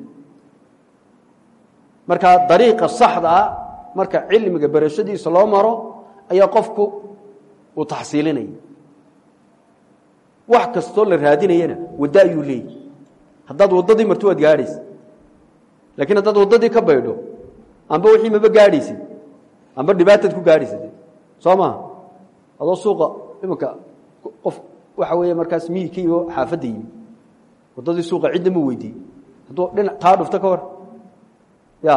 marka dariiqa saxda ah marka cilmiga barashadiisa loo maro ayaa qofku uu taxsiilinaya wax kastoo la raadinayana waddo ayuu leeyahy haddaad waddadii marto waad gaadhaysa lakiin haddaad waddadii ka baydho amba wixii maba gaadhaysid amba dhibaataad ku gaadhaysid soo maha adoo suuqa iminka qof waxa weeye markaas miyi ka yimo xaafadda yimi waddadii suuqa cidna ma weydiiyey hadduu dhinac taa dhufto ka war ya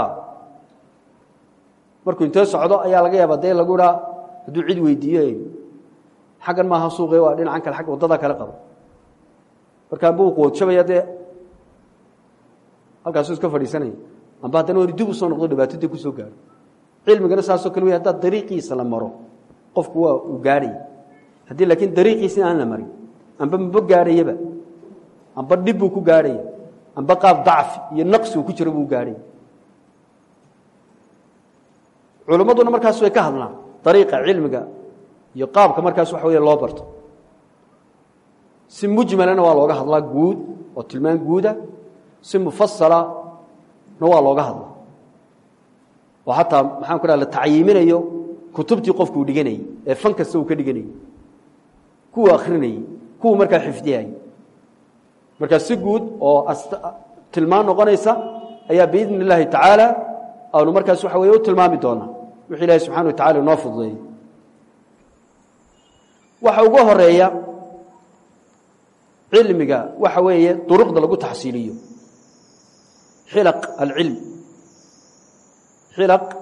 markuu intee socdo ayaa laga yaaba dee lagu idhaa hadduu cid weydiiyo xaggan maaha suuqe waa dhinacan kale agga waddada kale qabo markaa buu qoodjabaya dee halkaasuu iska fadhiisanaya amba haddana wani dib u soo noqdo dhibaatadii ku soo gaaro cilmigana saasoo kale wey haddaad dariiqiisa la maro qofku waa uu gaadhaya haddii laakiin dariiqiisa aan la marin amba maba gaadhayaba amba dhib buu ku gaadhaya amba qaab dacfi iyo naqsi uu ku jiro buu gaadhaya culimmaduna markaas way ka hadlaan dariiqa cilmiga iyo qaabka markaas waxa wey loo barto si mujmalana waa looga hadlaa guud oo tilmaan guuda si mufasalana waa looga hadlaa oo xataa maxaan ku dhaha la tacyiiminayo kutubtii qofkuu dhiganayey ee fan kasta uu ka dhiganayey kuwa akrinayey kuwa markaa xifdiyayey markaa si guud oo tilmaan noqonaysa ayaa biidn اllaahi tacaala aanu markaas waxa wey u tilmaami doonaa wixu ilahi subxana wa tacala inoo fududeeyey waxa ugu horeeya cilmiga waxa weeye duruqda lagu taxsiiliyo xilaq alcilm xilaq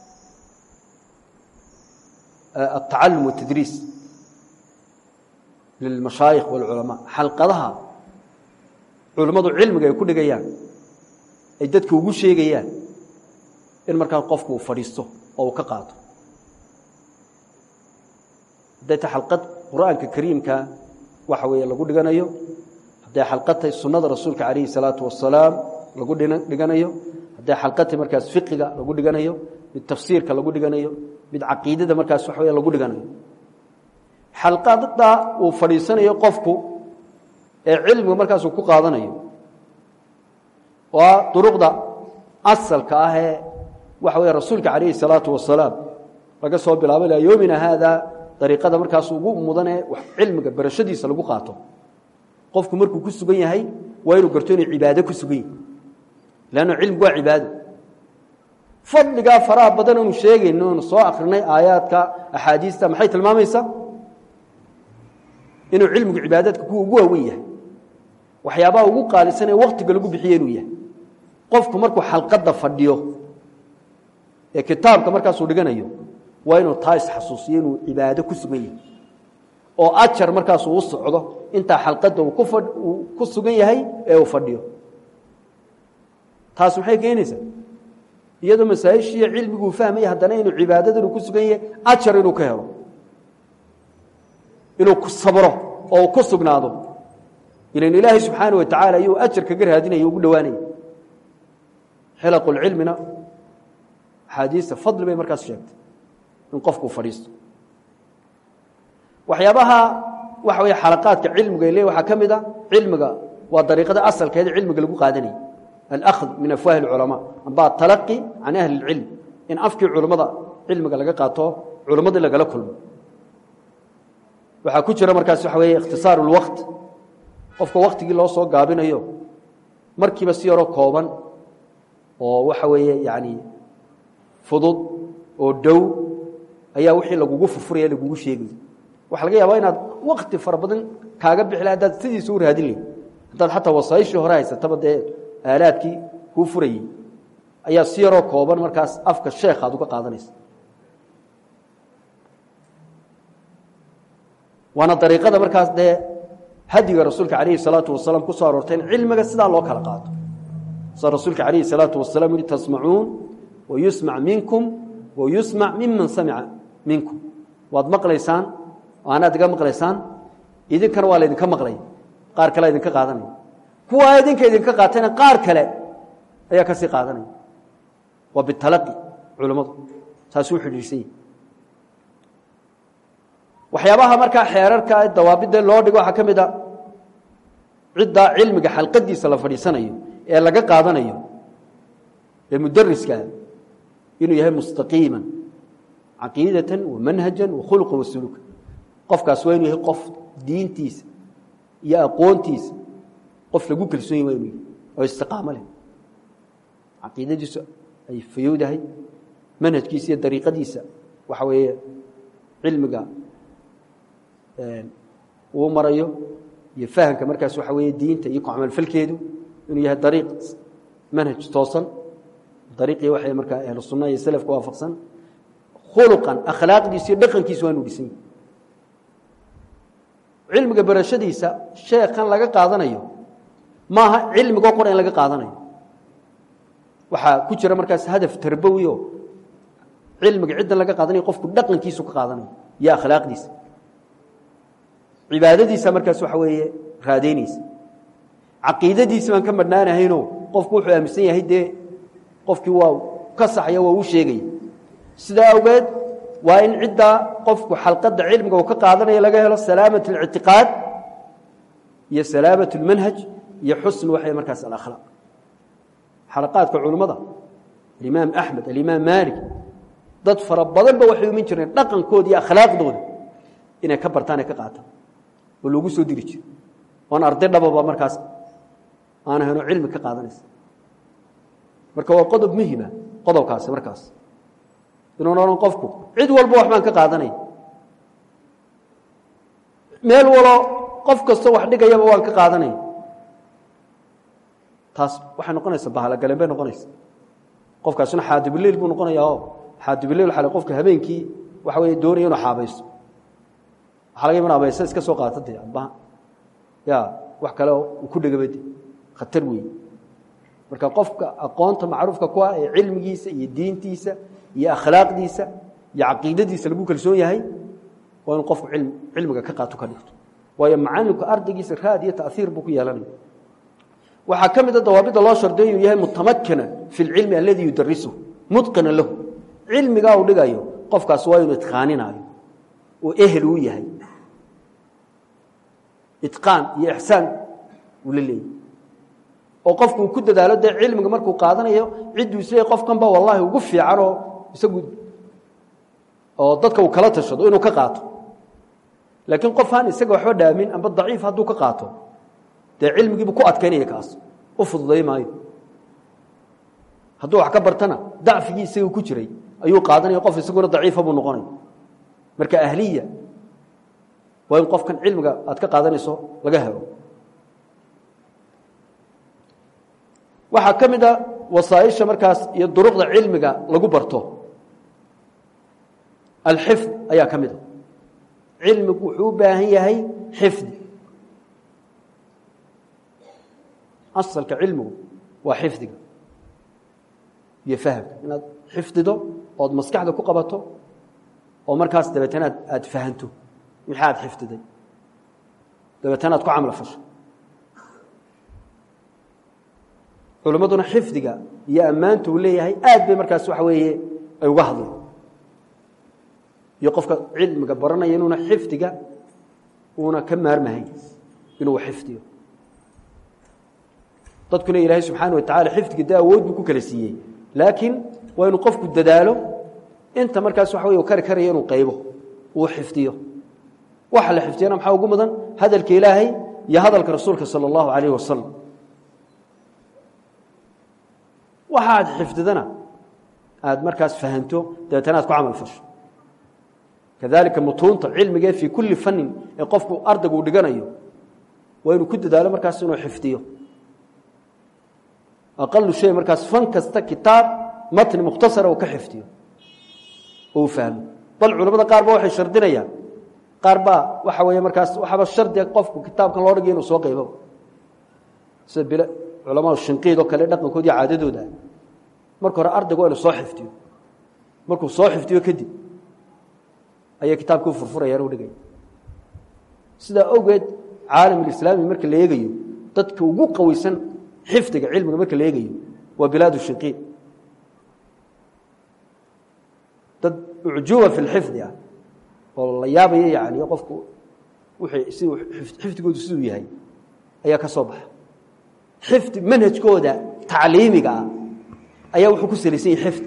altacalum waاtadriis lilmashaayikh wاlculamaa xalqadaha culimmadu cilmiga ay ku dhigayaan ay dadka ugu sheegayaan in markaa qofku uu fadhiisto oo uu ka qaato hadday ta xalqad qur'aanka kariimka waxa weeye lagu dhiganayo hadday xalqatay sunnada rasuulka calayhi salaatu wasalaam lagu dhiganayo hadday xalqatay markaas fiqiga lagu dhiganayo mid tafsiirka lagu dhiganayo mid caqiidada markaas waxa wey lagu dhiganayo xalqada uu fadhiisanayo qofku ee cilmiga markaasuu ku qaadanayo waa duruqda asalka ah ee waxa wey rasuulka calayhi salaatu wasalaam laga soo bilaabo ilaa yoomina haada dariiqada markaas ugu mudanee cilmiga barashadiisa lagu qaato qofku markuu ku sugan yahay waa inuu garto inuu cibaado ku sugan yahay leanna cilmigu waa cibaado fadligaa faraha badan oonu sheegayno oonu soo akrinay aayaadka axaadiista maxay tilmaamaysaa inuu cilmigu cibaadaadka kuwa ugu waawen yahay waxyaabaha ugu qaalisan ee waktiga lagu bixiye inuu yahay qofku markuu xalqadda fadhiyo ee kitaabka markaasuu dhiganayo waa inuu taa isxasuusiyo inuu cibaado ku sugan yahay oo ajar markaasuu u socdo intaa xalqadda uu ku sugan yahay ee uu fadhiyo taas maxay keenaysaa iyadoo masaa'ishiiyo cilmiguu fahmaya haddana inuu cibaadada inuu ku sugan yahay ajar inuu ka helo inuu ku sabro oo ku sugnaado ilan ilaahay subxaana wa tacaala ayuu ajar kaga raadinaya ugu dhowaanaya xilaqulcilmina axaadiista fadli bay markaas sheegtay in qofkuu fadhiisto waxyaabaha waxa wey xalaqaadka cilmiga le waxaa ka mid a cilmiga waa dariiqada asalkeeda cilmiga lagu qaadanayay alأkhd min afwaahi اculamaa amba atalaqi can ahli اlcilm in afkii culammada cilmiga laga qaato culammadii lagala kulmo waxaa ku jira markaas waxa weeye ikhtisaaru اlwaqt qofka waktigii loo soo gaabinayo markiiba si yaroo kooban oo waxa weeye yani fudud oo dhow ayaa wixii lagugu furfuraya lagugu sheegaya waxa laga yaabaa inaad wakti fara badan kaaga bixi laha hadaad sidiisa u raadin lahi haddaad xataa wasaayishii hore haysataba dee aalaadkii kuu furayey ayaa si yaroo kooban markaas afka sheekh aad uga qaadanaysa waana dariiqada markaas dee hadiga rasuulka calayhi salaatu wasalaam ku soo aroortay in cilmiga sidaa loo kala qaato sa rasuulka calayhi salaatu wasalaam yihi tasmacuun wayusmac minkum wayusmac miman samica minkum waad maqlaysaan anaad iga maqlaysaan idinkana waa laydinka maqlaya qaar kale idinka qaadanaya kuwaa idinka idinka qaatayna qaar kale ayaa kasii qaadanaya waa bitalaqi culammadu taasuu xidhiirsan yahi waxyaabaha markaa xeerarka dawaabidda loo dhigo waxaa ka mid a ciddaa cilmiga xalqadiisa la fadhiisanayo ee laga qaadanayo ee mudariska inuu yahay mustaqiima caqiidatan wa manhajan wa khulqan wa suluuka qofkaas waa inuu yahay qof diintiisa iyo aqoontiisa qof lagu kalsoon yahy waa inuu yahay oo istiqaamo leh caqiidadiisu ay fayowdahay manhajkiisa iyo dariiqadiisa waxa weeye cilmiga uu marayo iyo fahamka markaas waxa weeye diinta iyo ku camalfalkeedu inuu yahay dariiq manhaj toosan dariiqii waxay markaa ahlu sunna iyo selafka waafaqsan khuluqan akhlaaqdiisa iyo dhaqankiisa waa inuu dhisan yahy cilmiga barashadiisa sheekhan laga qaadanayo maaha cilmigoo qora in laga qaadanayo waxaa ku jira markaas hadaf tarbawi o cilmiga ciddan laga qaadanayo qofku dhaqankiisu ka qaadanayo iyo akhlaaqdiisa cibaadadiisa markaas waxa weeye raadeynaysa caqiidadiisa baan ka madhnaanahayno qofku wuxuu aaminsan yahay dee qofkii waa ka saxaya waa uu sheegaya sidaa awgeed waa in ciddaa qofku xalqadda cilmiga uu ka qaadanaya laga helo salaamat اlictiqaad iyo salaamat اlmanhaj iyo xusn waxay markaas alakhlaaq xalaqaadka culummada alimaam axmed alimaam maalik dad fara badanba waxay umin jireen dhaqankooda iyo akhlaaqdooda inay ka bartaan ay ka qaataan oo loogu soo diri jiro oon arday dhababa markaas aan ahayno cilmi ka qaadanaysa marka waa qodob muhima qodobkaasi markaas inuun odhan qofku cid walba wax baan ka qaadanaya meel walo qof kastoo wax dhigayaba waan ka qaadanaya taas waxay noqonaysaa bahalogaleen bay noqonaysa qofkaasina xaadibuleil buu noqonayaa oo xaadibuleil xale qofka habeenkii waxa weeye doonaya inuu xaabaysto waxaa laga yaban abayse iska soo qaata dee aba ya wax kale uu ku dhegabade khatar weeye marka qofka aqoonta macruufka ku ah ee cilmigiisa iyo diintiisa iyo akhlaaqdiisa iyo caqiidadiisa lagu kalsoon yahay waa inu qofku cilmiga ka qaato ka dhigto waayo macalinku ardaygiisa raad iyo taiir buu ku yeelanaya waxaa ka mid a dawaabidda loo shardiyo inuu yahay mutamakina fi lcilmi aladii yudarisuhu mutqina lahu cilmigaa uu dhigayo qofkaas waa inuu itqaaninaayo oo ehel uu yahay itqaan iyo ixsaan uu la leeyahy oo qofku uu ku dadaalo dee cilmiga markuu qaadanayo cidduu isleeyahy qofkan ba wallahi ugu fiican oo isagu oo dadka uu kala tashado inuu ka qaato laakiin qof aan isaga waxba dhaamin amba daciif hadduu ka qaato dee cilmigiibu ku adkaynaya kaas u fududay maayo hadduu wax ka bartana dacfigii isaga ku jiray ayuu qaadanaya qof isaguna daciifa buu noqonaya marka ahliya waa in qofkan cilmiga aad ka qaadanayso laga helo waxaa ka mid a wasaaisha markaas iyo duruqda cilmiga lagu barto alxifd ayaa ka mid a cilmigu wuxuu u baahan yahay xifdi asalka cilmigu waa xifdiga iyo fahamka inaad xifdido ood maskaxda ku qabato oo markaas dabeetana ad aada fahanto wixii aad xifdiday dabeetana aad ku camlo fasho culimmaduna xifdiga iyo ammaanta uu leeyahay aad bay markaas waxa weeye ay uga hadleen iyo qofka cilmiga baranaya inuuna xifdiga uuna ka maarmahayn inuu xifdiyo dadkuna ilaahay subxaana watacala xifdiga dee awood buu ku kala siiyey laakiin waa inuu qofku dadaalo inta markaas waxa wey kari karaya inuu qaybo uu xifdiyo waxa la xifdiyana maxaa ugu mudan hadalka ilaahay iyo hadalka rasuulka sala allahu calayh wasalam waxa aad xifdidana aada markaas fahanto dabeetana aad ku camal fasho kadalika mutuunta cilmigee fii kulli fanin ee qofku ardaygu uu dhiganayo waa inuu ku dadaalo markaas inuu xifdiyo aqalu shay markaas fan kasta kitaab matni mukhtasara uu ka xifdiyo oo uu fahmo bal culamada qaar ba waxay shardinayaan qaar baa waxa weeye markaas waxaaba shardiga qofku kitaabkan loo dhigay inuu soo qaybo sida bil culamaa shinqiid oo kale dhaqankood iyo caadadooda marka hore ardaygu waa inuu soo xifdiyo markuu soo xifdiyo kadib ayay kitaabkii u furfurayaan u dhigaya sidaa awgeed caalamulislaami marka la eegayo dadka ugu qaweysan xifdiga cilmiga marka la eegayo waa bilaad shinqiid dad ucjuba fi lxifdi ah oo la yaabaya yani qofku wixii siduu xifdigoodu siduu yahay ayaa ka soo baxa xifdi manhajkooda tacliimiga ah ayaa wuxuu ku salaysan yahay xifdi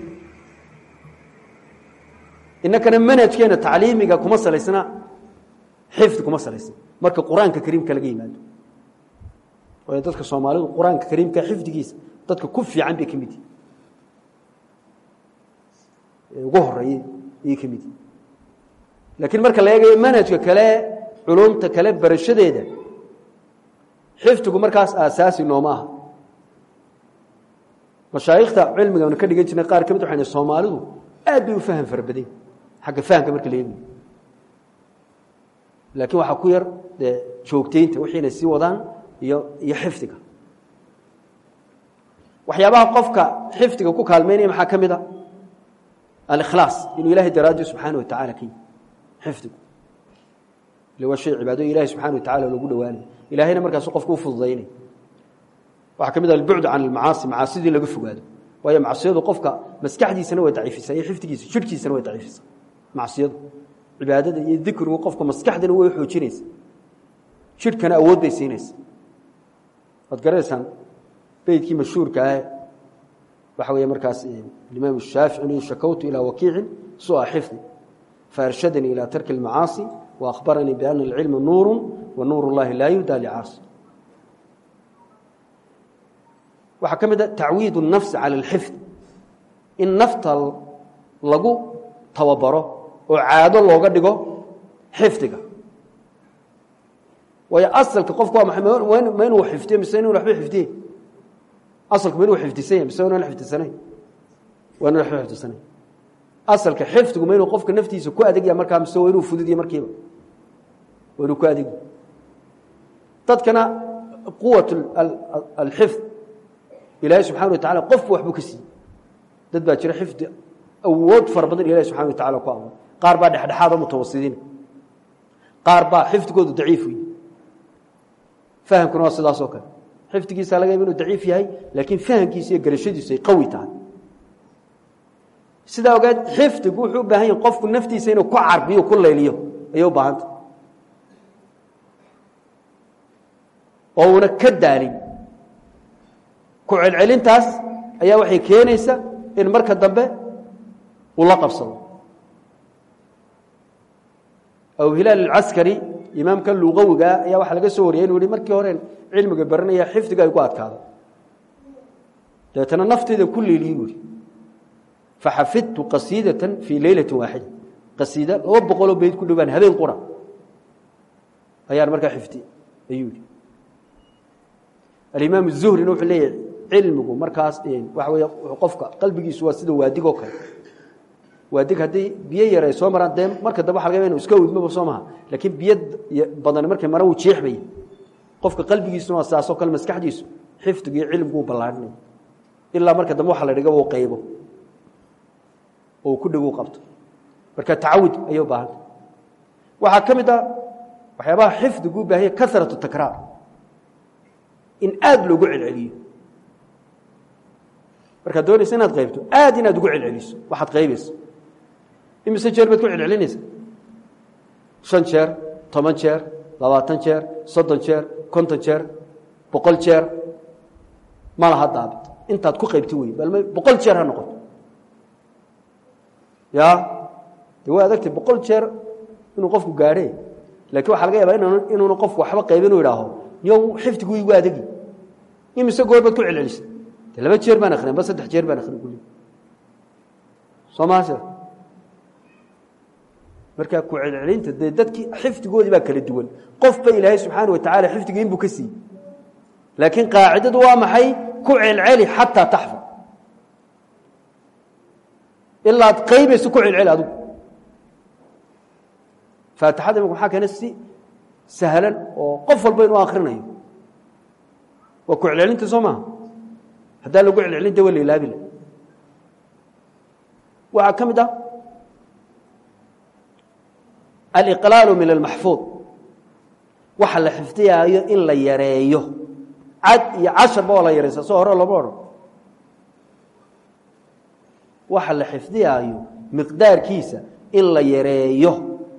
inakana manhajkeena tacliimiga kuma salaysna xifdi kuma salaysna marka qur-aanka kariimka laga yimaado waayo dadka soomaalidu qur-aanka kariimka xifdigiisa dadka ku fiican bay ka mid yihin ugu horeeyey ayay ka mid yihin laakiin marka la eegayo manhajka kale culumta kale barashadeeda xifdigu markaas aasaasi nooma aha mashaayikhta cilmiga anu ka dhigan jirnay qaar ka mid waxayna soomaalidu aad bay u faham fara badan xagga fahamka marka la eegayo laakiin waxaa ku yar dee joogteynta wixii inay sii wadaan iyo iyo xifdiga waxyaabaha qofka xifdiga ku kaalmeynaya maxaa ka mid a alikhlaas inuu ilahay daraaddi subxaana watacala ka yihi xifdigu ile waa shay cibaado ilahi subxana wa tacala loogu dhawaanaya ilahayna markaasu qofku u fududaynaya waxaa ka mid a albucd can almacaasi macaasidii laga fogaado waayo macsiyadu qofka maskaxdiisana way daciifisaa iyo xifdigiisa jirhkiisana way daciifisaa macsiyadu cibaadada iyo dikrigu qofka maskaxdana way xoojinaysa jirhkana awood bay siinaysa waad garanaysaan beydkii mashhuurka ah waxa weeye markaas imaam shaafici inu shakawtu ilaa wakiicin sua xifdi faarshadanii ilaa tarki اlmacaasi waأkhbaranii biana اlcilma nuuru wa nuur اllahi laa yuhda licaasi waxaa ka mid a tacwiid الnafsi calى اlxifd in nafta lagu tababaro oo caado looga dhigo xifdiga waayo asalka qofku waa maay ma inuu xifdiyo mise inu waba xifdiye asalku ma inuu xifdisan yahy mise wan xifdisanayn waa inu waba xifdisanayn asalka xifdigu ma inuu qofka naftiisa ku adegya markaa mise waa inuu fududiye markiiba waa inuu ku adegya dadkana quwat alxifd ilaahay subxana wa tacala qofku waxbuu ka siiyey dad baa jira xifdi awood fara badan ilahi subxana wa tacala ku abuuray qaar baa dhexdhexaad oo mutawasidiina qaar baa xifdigoodu daciif wey fahamkuna waa sidaas oo kale xifdigiisa laga yaba inuu daciif yahay laakiin fahamkiisa iyo garashadiisu ay qawi tahay sidaa ogeed xifdigu wuxuu u baahan yahay qofku naftiisa inuu ku carbiyo ku layliyo ayay u baahanta oo uuna ka daalin ku celcelintaas ayaa waxay keenaysa in marka dambe uu la qabsado abu hilaal alcaskari imaamka luqawigaa ayaa waxaa laga soo wariyay inuu yihi markii hore cilmiga baranaya xifdiga ay ku adkaado dabeetana nafteyda ku leeliye buuhi faxafidtu qasiidatan fii leylati waaxida qasiida laba boqoloo beyd ku dhowaan habeen qura ayaan markaa xifdi ayuu yihi alimaam الzuhrina wuxuu leeyahay cilmigu markaas waxa wey qofka qalbigiisu waa sida waadigoo kale waadig haddii biyo yar ay soo maraan dee marka dambe waxa laga yaba inu iska widmoba soo maha laakiin biyo badani markay mara wuu jeexmaya qofka qalbigiisuna waa sidaasoo kale maskaxdiisu xifdigu iyo cilmigu u ballaadhinaya ilaa marka dambe waxa la dhigaba u qaybo oo uu ku dhego u qabto marka tacawud ayay u baahanta waxaa ka mid ah waxyaabaha xifdigu u baahanya karatu takraar in aad loogu celceliyo markaad doonaysa inaad qaybto aad inaad ugu celceliso waxaad qaybayso imise jeer baad ku celcelinaysa shan jeer toban jeer labaatan jeer soddon jeer konton jeer boqol jeer ma laha daabit intaad ku qaybti wey bal boqol jeer ha noqoto ya de waa adagtay boqol jeer inuu qofku gaadhe lakin waxaa laga yaabaa inuuna qofku waxba qaybin u idhaaho yow xifdigu igu adegi imise goor baad ku celcelisa de laba jeer baan akrin ba saddex jeer baan akrin kuli soo maase markaa ku celcelinta dee dadkii xifdigoodii baa kala duwan qofba ilaahay subxaana wa tacala xifdiga inbuu ka siiyey laakiin qaacidadu waa maxay ku celceli xataa taxfad ilaa ad qaybayso ku celceli adigu faatixada imika maxaa keena si sahlan oo qof walba inuu akrinayo waa ku celcelinta soo maha haddaa lagu celcelinta waa la ilaabi la waxaa ka mid ah aliqlaalu min almaxfuud waxa la xifdiyaayo in la yareeyo cad iyo casharba waa la yaraysa soo hore lama odhan waxa la xifdiyaayo miqdaarkiisa in la yareeyo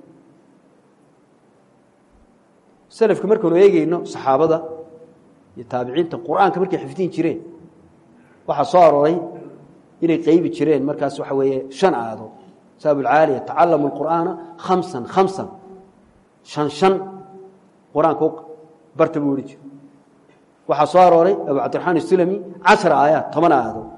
selafka markaanu eegeyno saxaabada iyo taabiciinta qur-aanka markay xifdiin jireen waxaa soo arooray inay qaybi jireen markaas waxa weeye shan aayadood sa abulcaaliya tacalamu lqur'aana khamsan khamsan shan shan qur-aanka u barta buu ohi jira waxaa soo arooray abu cabdiraxmaan isulami cashar aayaad toban aayadood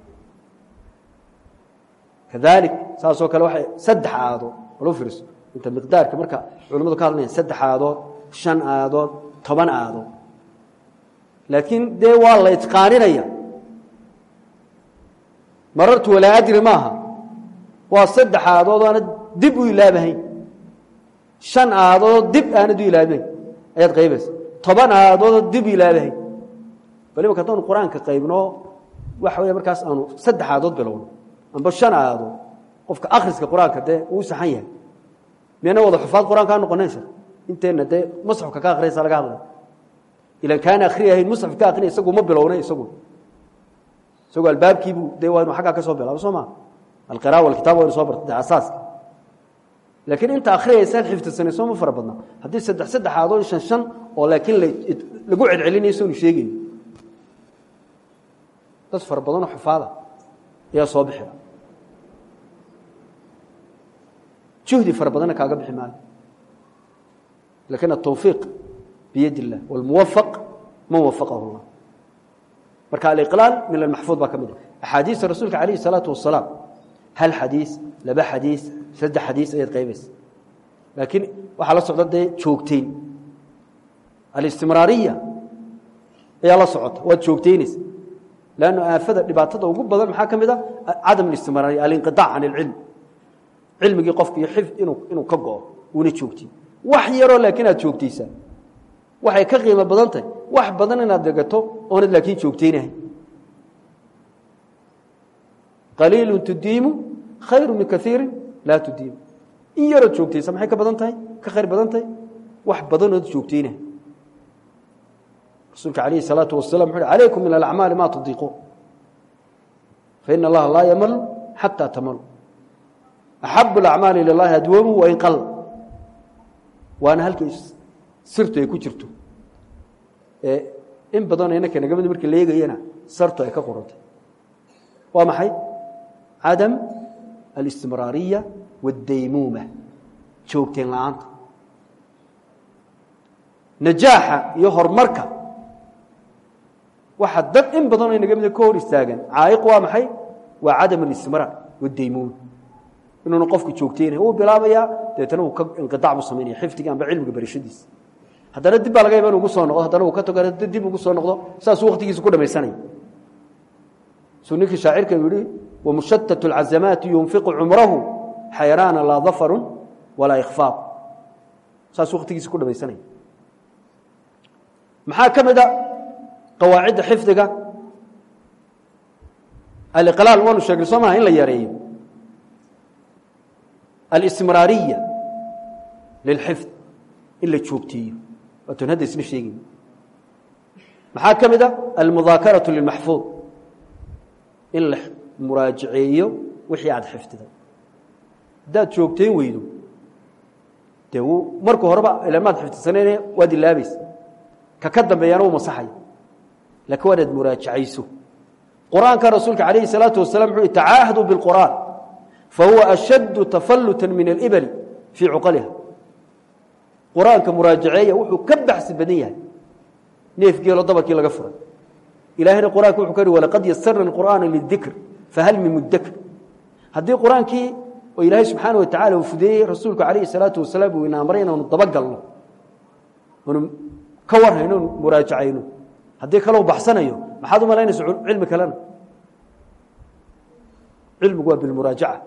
kadalik saasoo kale waxay saddex aayadood walu fiirso inta miqdaarka marka culamadu ka hadlayan saddex aayadood shan aayadood toban aayadood laakiin dee waa la itqaaninaya marartu walaa adri maaha waa saddex aayadood aana dib u ilaabahayn shan aayadoodoo dib aanad u ilaabahayn ayaad qaybaysa toban aayadoodoo dib u ilaabahayn bal imaka haddaanu qur-aanka qaybno waxa wey markaas aanu saddex aayadood bilowno amba shan aayadood qofka akhriska qur-aanka dee uu saxan yahay miyana wada xufaad qur-aanka a noqonayn shar inteenna dee musxafka ka akhriyaysa laga hadlay ilan kaana akhriyahayn musxaf ka akrinay isagu ma bilownay isagu isagu albaabkiibuu dee waa inu aggaa ka soo bilaabo soo maa alqira walkitaab waynu soo barta de asaaska laakiin inta akhriyaysaan xifdisanayso ma fara badna haddii saddex saddex aadood shan shan oo laakiin lagu celcelinayo soonu sheegayno dad fara badanoo xufaada ayaa soo bixia juhdi fara badanna kaaga bixi maayo lakin atawfiiq biyad illah wاlmuwafaq man wafaqahu اllah marka aliqlaal min almaxfuud baa ka mid a axaadiista rasuulka alayh الsalaatu wasalaam hal xadiis laba xadiis saddex xadiis ayaad qaybaysa laakiin waxaa la socda dee joogteyn alistimraariya ayaa la socota waad joogteynaysa lanno aafada dhibaatada ugu badan maxaa ka mid a cadam اlistimraariya alinqiطaac can اlcilm cilmigii qofka iyo xifd inuu inuu ka go-o una joogtin wax yaroo laakiin aad joogtaysaa waxay ka qiimo badan tahay wax badan inaad degato oonad laakiin joogtaynahay qaliilu tudiimu khayru min kaiiri laa tudiimu in yarood joogtaysa maxay ka badan tahay ka khayr badan tahay wax badanood joogtaynahay rasuulka alayhi الsalaatu wasalam wuxu uhi calaykum min alacmaali ma tudiiquun faina allaha laa yamalu xataa tamalu axabu alacmaali ila llahi adwamu wain qal waana halkay sirtu ay ku jirto ee in badanoo inanka nagamid marka la eegayana sartu ay ka qorantay waa maxay cadam alistimraariya waاdaymuuma joogteen la-aanta najaaxa iyo horumarka waxa dad in badanoo inaga mida ka hor istaagan caaiq waa maxay waa cadam alistimraar waاdaymuuma inuuna qofku joogteynay uu bilaabayaa dabeetana uu ka inqidac buu samaynaya xifdiga amba cilmiga barashadiisa haddana dib baa laga yaba in ugu soo noqdo haddana uu ka tago dib ugu soo noqdo saasuu waktigiisa ku dhamaysanaya suu ninkii shaacirka yihi wamushatat اlcazamaati yunfiqu cumrahu xayraana laa dafaru walaa ikfaaq saasuu waktigiisa ku dhamaysanaya maxaa ka mid a qawaacidda xifdiga aliqlaal waanu sheegnay soo maha in la yareeyo alistimraariya lilxifd in la joogteeyo waatun hadda isla sheegayn maxaa ka mid a almudaakaratu lilmaxfuud in la muraajaceeyo wixii aada xifdiday haddaad joogtayn weydo dee wuu marka horeba ilamaad xifdisanayne waad ilaabaysa ka ka dambeeyana uu masaxaya laakiin waa inaad muraajacayso qur-aanka rasuulka calayhi salaatu wasalam wuxuu tacaahaduu bilqur'aan fahuwa ashaddu tafalluta min alibali fii cuqaliha qur-aanka muraajaceeya wuxuu ka baxsi badan yahay neef geelo dabarkii laga furay ilahayna qur-aanka wuxuu ka hi walaqad yasarna qur'aana lidikr fahal min mudakir haddii qur-aankii oo ilaahay subxaana wa tacala uu fudeeyey rasuulku calayhi salaatu wasalaam uu ina amray inaanu dabagalno oonu ka warhayno onu muraajacayno haddii kaleu baxsanayo maxaad u malaynaysa cilmi kalena cilmigu waa bilmuraajaca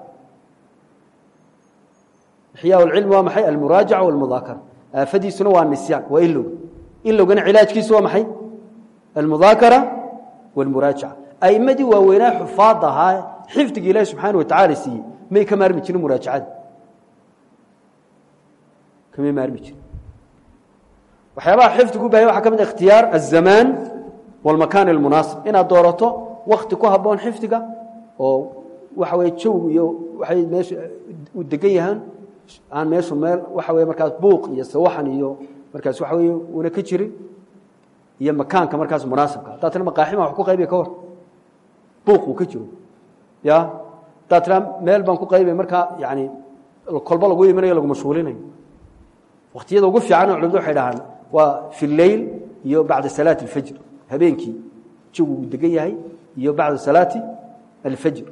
ixyaa lcilmi waa maxay almuraajaca walmudaakara aafadiisuna waa nisyaan waa ilowga ilowgana cilaajkiisu waa maxay almudaakara walmuraajaca aimadii waaweynaa xufaad ahaa xifdiga ilaahi subxaana wa tacala siiyey may ka maarmi jirin muraajacada kamay maarmi jirin waxyaabaha xifdigu u bahay waxa ka mid a ikhtiyaar aلzamaan wاlmakaan اlmunaasib inaad doorato wakti ku haboon xifdiga oo waxa weye jow iyo waxay meesha u degan yahaan aan meeshu meel waxa weye markaas buuq iyo sawaxan iyo markaas waxa weye una ka jirin iyo makaanka markaas munaasibka haddaa tira maqaaxima wax ku qaybiya ka hor buuq uu ka jiro ya haddaa tira meel baan ku qaybay markaa yani kolba lagu imanayo lagu mashhuulinayo waktiyada ugu fiicanoo culimadu waxay dhahaan waa fi leyl iyo bacda salaati اlfajr habeenkii jagu uu degan yahay iyo bacda salaati alfajr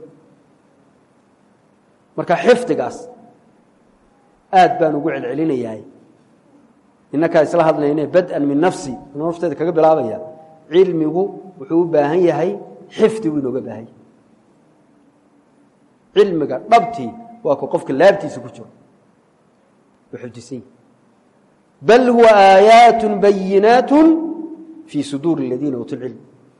marka xifdigaas aad baan ugu celcelinayahay inakaa isla hadlayne bad-an min nafsi inuu nafteeda kaga bilaabaya cilmigu wuxuu u baahan yahay xifdigu inooga baahan yahay cilmiga dhabtii waa ku qofka laabtiisa ku jiro u xifdisan yahi bal huwa aayaat bayinaat fii suduuri اladiina uutuu cilm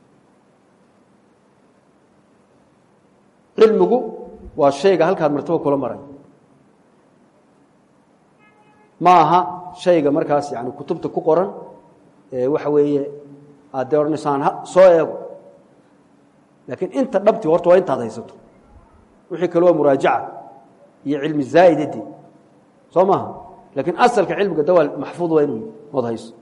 cilmigu waa shayga halkaad martaba kula maray ma aha shayga markaas yani kutubta ku qoran waxa weeye aad dee odhanaysaan soo eego laakiin inta dhabti horta waa intaad haysato wixii kale waa muraajaca iyo cilmi zaa'idade soo maaha lakiin asalka cilmiga dawaal maxfuud waa inuu ood hayso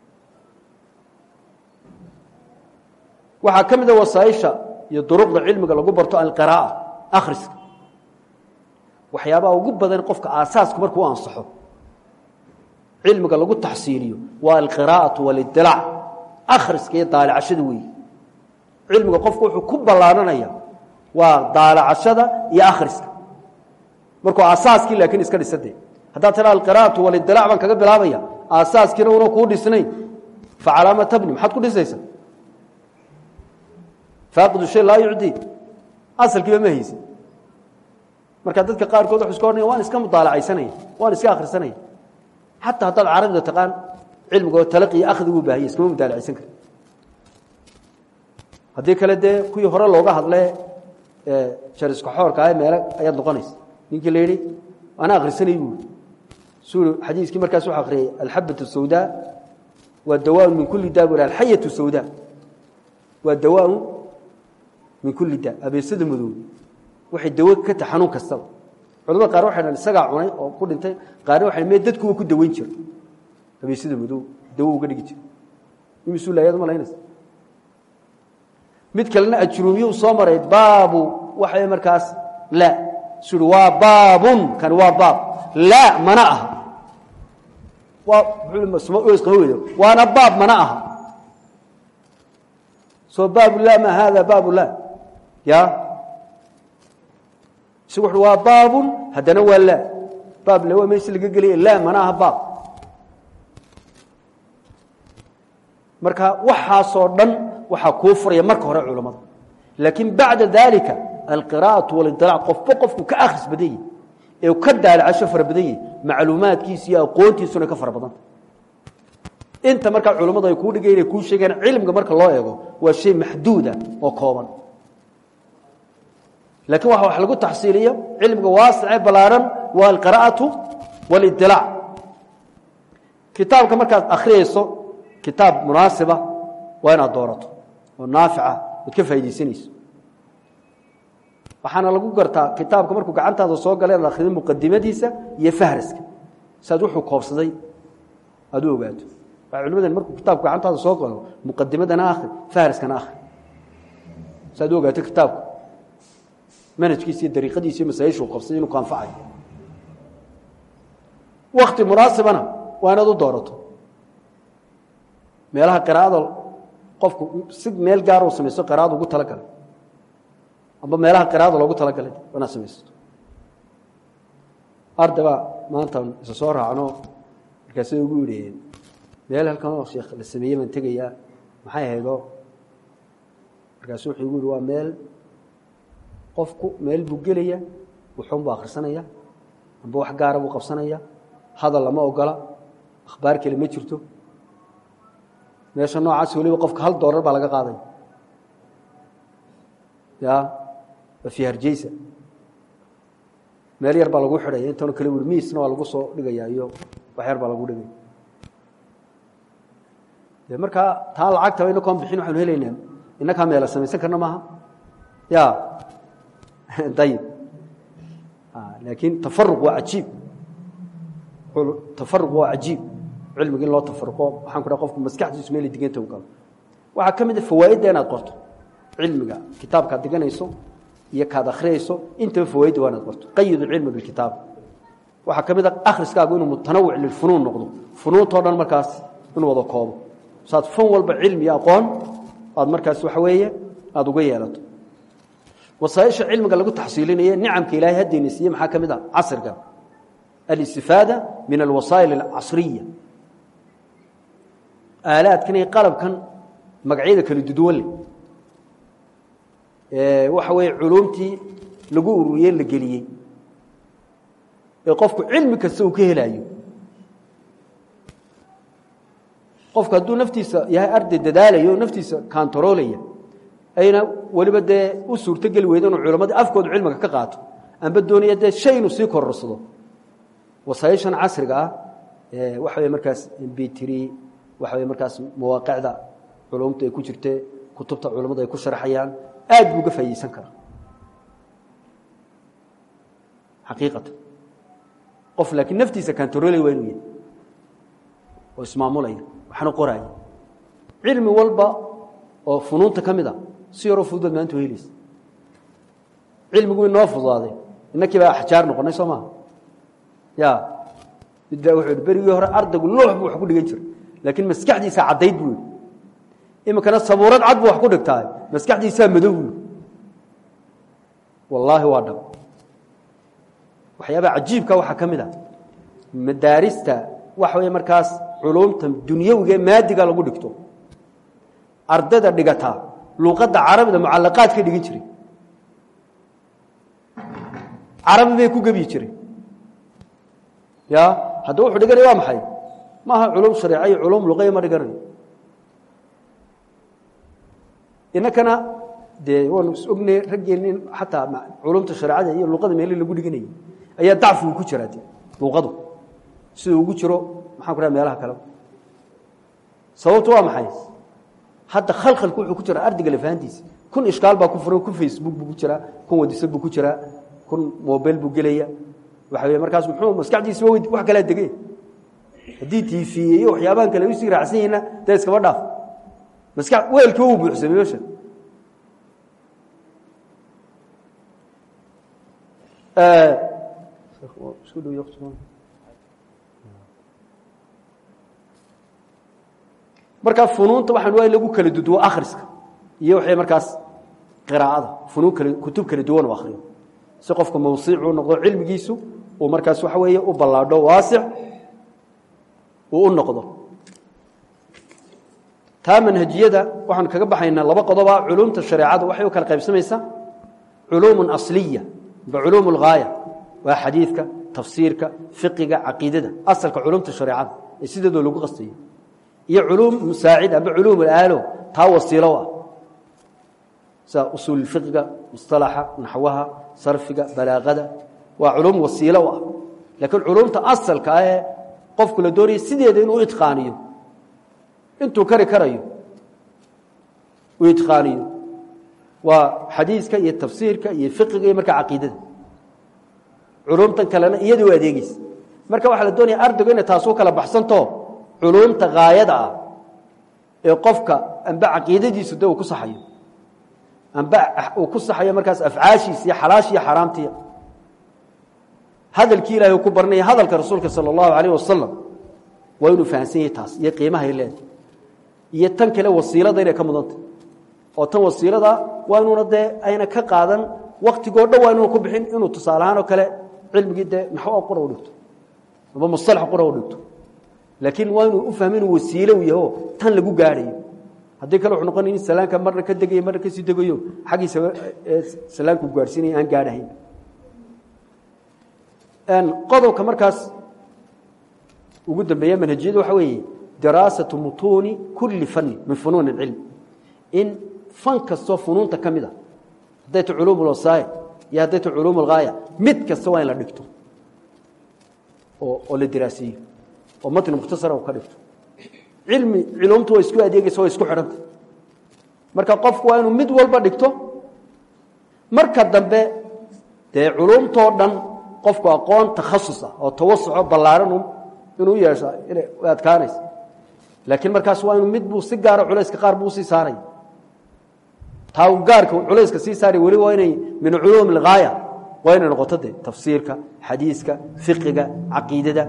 waxaa ka mid a wasaaisha iyo duruqda cilmiga lagu barto alqiraa'a akhriska waxyaabaha ugu badan qofka aasaasku markuu ansaxo cilmiga lagu taxsiiliyo waa alqiraa'atu walidilaac akhriska iyo daalacashada weeye cilmiga qofku wuxuu ku ballaananaya waa daalacashada iyo akhriska markuu aasaaskii laakiin iska dhisade haddaad tira alqira'atu walidilaac baan kaga bilaabaya aasaaskiina una kuu dhisnayn facalaama tabni maxaad ku dhisaysa faaqidu shay laa yucdii asalkiiba ma haysid marka dadka qaarkood waxu iska odhanaya waan iska mudaalacaysanaya waan iska akhrisanaya xataa haddaad carabida taqaan cilmigoo talaqi iyo akhdi buu baahaya iskama mudaalacaysan kari haddii kale dee kuwii hore looga hadle jariska xoorka ah meele ayaad noqonaysa ninkii la yidhi ana akhrisanay buui suu xadiiskii markaas wuxuu akhriyey alxabat الsawdaa waa dawaaun min kulli daa bu alxayatu sawda waa dawaaun min kulli daa abeesada madow waxay dawo ka tahay xanuun kastaba culamada qaar waxay dhahan isagaa cunay oo ku dhintay qaarna waxay mee dadkuwa ku daweyn jira abeesada madow dawo uga dhigi jira imisuu laayad ma laynaysa mid kalena ajruumiyuu soo maray baabu waxay markaas la sui waa baabun kani waa baab laa mana aha waa waana baab mana aha soo baabu la ma hada baabu la ya isagu wuxu waa baabun haddana waa laa baab le waa meesha laga gelaya laa mana aha baab marka waxaasoo dhan waxaa kuu furaya marka hore culamada laakiin bacda dalika alqira'atu walidilaac qofba qofku ka akhris badan yahi ee ka daalacasho fara badan yahi macluumaadkiisa iyo aqoontiisuna ka fara badanta inta markaa culammadu ay kuu dhigay inay kuu sheegaan cilmiga marka loo eego waa shay maxduuda oo kooban laakiin waxa wax lagu taxsiiliyo cilmiga waasicee ballaaran waa alqira'atu walidilaac kitaabka markaad akhriyayso kitaab munaasiba waa inaad doorato oo naafica ood ka faaidaysanayso waxaana lagu gartaa kitaabka markuu gacantaada soo gala inaad akhrido muqadimadiisa iyo fahraska si aad wuxuu koobsaday aad u ogaato waa culimadan markuu kitaabku gacantaada soo galo muqadimadana akhri fahraskana akhri si aad u ogaato kitaabku manhajkiisa iyo dariiqadiisa iyo masaa'ishuu koobsaday inuu ku anfacayo wakti munaasibana waa inaad u doorato meelaha qiraa'ada qofku si meel gaar uu samaysto qiraa'ada ugu talagalay amba meelaha qiraa'ada loogu talagalay waa inaad samaysato ardaba maanta isa soo raacno markaasay ugu yidhaheen meel halkan oo sheekh la sameeyey baan tegayaa maxay ahaydoo markaasu wuxuu igu yihi waa meel qofku meel buu gelaya wuxuun buu akhrisanaya amba wax gaara buu qabsanaya hadal lama ogola akhbaar kale ma jirto meesha noocaas waliba qofka hal doolar baa laga qaaday ya waa fi harjeysa meel yar baa lagu xidhaya intano kale wuri miisna waa lagu soo dhigaya iyo wax yar baa lagu dhigaya de markaa taa lacagtaba inakoon bixin waxaanu helaynaa inakaa meela samaysan karna maaha ya ayib laakiin tafaruq waa cajiib tafaruq waa cajiib cilmiga in loo tafaruqo waxaan ku dhaha qofku maskaxdiisu meel diganta u galo waxaa ka mid a fawaa'idda inaad qorto cilmiga kitaabkaad diganayso iyo kaad akhriyayso intaba fawaa'idda waa inaad qorto qayid cilmi bilkitaab waxaa ka mid a akhriskaagu inuu mutanawwic lilfunuun noqdo funuuntao dhan markaas inuu wada koobo saad fan walba cilmi iyo aqoon aad markaas waxa weeye aada uga yeelato wasaaisha cilmiga lagu taxsiilinaye nicamka ilaahay haddayna siiye maxaa ka mid a casriga alistifaada min alwasaa'il alcasriya aalaadkan iyo qalabkan magacyada kala duduwan leh waxa weeye culumtii lagu ururiye la geliyey ee qofku cilmi kasta uu ka helaayo qofku hadduu naftiisa yahay arday dadaalayo naftiisa kantaroolaya ayna weliba dee u suurto geli weyda inuu culammadii afkooda cilmiga ka qaato amba doonaya dee shay inuu sii kororsado wasaaishan casriga ah waxa wey markaas mbtri waxa wey markaas mawaaqicda culumta ay ku jirte kutubta culammadu ay ku sharxayaan aad buu uga faa'idaysan karaa xaqiiqatan qof laakiin naftiisa kantaroolaya waa inuu yahay oo ismaamulaya waxna qoraya cilmi walba oo funuunta ka mid a si yaroo fududood maanta helaysa cilmigu inoo fududaaday innakii baa axjaar noqonay soo maha ya mid baa wuxuu yihi berigii hore ardaygu loox buu wax ku dhigan jiray laakiin maskaxdiisaa caddayd buu yihi iminkana sabuurad cad buu wax ku dhigtaa maskaxdiisaa madow buu wallaahi waa dhab waxyaabaha cajiibka waxaa ka mid a madaarista waxa weeye markaas culumta dunyawiga ee maadiga lagu dhigto ardayda dhigataa luuqadda carabida mucalaqaad ka dhigin jiray carabi bay ku gebyi jireen ya haddaba wuxuu dhiganaya waa maxay maaha culum shareeca iyo culum luqaya ma dhiganayo inakana dee waanu is ognay raggeenni xataa culumta shareecada iyo luqada meeli lagu dhiganayay ayaa dacfigu ku jiraa de luuqadu siduu ugu jiro maxaan ku dhaha meelaha kale sababtu waa maxay hadda khalkhalku wuxuu ku jiraa ardayga lafahantiisa kun ishkaal baa ku furan kun facebook buu ku jiraa kun wadisad buu ku jiraa kun mobile buu gelaya waxa wey markaas muxuu maskaxdiisa wa wax kalaa degey haddii tiifiye iyo waxyaabahan kale usii raacsan yihiinna dee iskaba dhaaf maska weelkiiba uu buuxsamay meesha isku dhow markaa funuunta waxaan waa in lagu kala duduwo akhriska iyo waxay markaas qiraa'ada funuun kala kutub kala duwan u akhriyo si qofka mawsiicuu noqdo cilmigiisu uu markaas waxa weeye u ballaadho waasic uu u noqdo taa manhajiyada waxaan kaga baxaynaa laba qodoba culumta shareecada waxay u kala qaybsamaysaa culuumun asliya ba culuum lghaaya waa xadiidka tafsiirka fiqiga caqiidada asalka culumta shareecada ee sideedoo lagu qastayo iyo culuum musaacid amba culuum alaalo taa wasiilo ah sida usuul fiqiga musطalaxa naxwaha sarfiga balaaqada waa culuum wasiilo ah laakiin culuumta asalka ah ee qofku la doonaya sideeda inuu itqaaniyo intuu kari karayo uu itqaaniyo waa xadiiska iyo tafsiirka iyo fiqiga iyo markaa caqiidada culuumtan kalena iyada u adeegeysa marka waxaa la doonaya ardaygu inay taas u kala baxsanto culuumta haayada ah ee qofka amba caqiidadiisu de uu ku saxayo amba uu ku saxayo markaas afcaashiisa iyo xalaasha iyo xaaraamtiya hadalkii ilahay uu ku baranaya hadalka rasuulka sala allahu alayh wasalam waa inuu fahamsan yahay taas iyo qiimahay leedahay iyo tan kale wasiilada inay ka mudantah oo tan wasiilada waa inuuna dee ayna ka qaadan waktigoo dhan waa inuuna ku bixin inuu tusaale ahaan oo kale cilmigii dee naxwo qura u dhigto amba mustalax qura u dhigto laakiin waa inuu u fahmo inuu wasiilo u yaho tan lagu gaadhayo haddii kale wuxuu noqonaya in salaanka marna ka degayo marna kasii degayo xaggiisa salaanku gaadhsiinaya aan gaadhahayn qodobka markaas ugu dambeeya manhajiyadu waxa weeye diraasatu mutuuni kulli fanni min funuun اcilm in fan kastoo funuunta ka mid a hadday ta culuum اlwasaaya iyo hadday ta culuum اlghaaya mid kasta waa in la dhigto oo la diraaseeyo oo matni mukhtasara ka dhigto cilmi culumtu waa isku adeegeysa waa isku xidhanta marka qofku waa inuu mid walba dhigto marka dambe dee culumtoo dhan qofku aqoon takhasus ah oo tawasuco ballaaran inuu yeesho inay adkaanaysa laakiin markaas waa inuu mid buu si gaara culayska qaar buu sii saaraya taa uu gaarka culayska sii saaray weli waa inay min culuum alghaaya waa inay noqoto dee tafsiirka xadiiska fiqiga caqiidada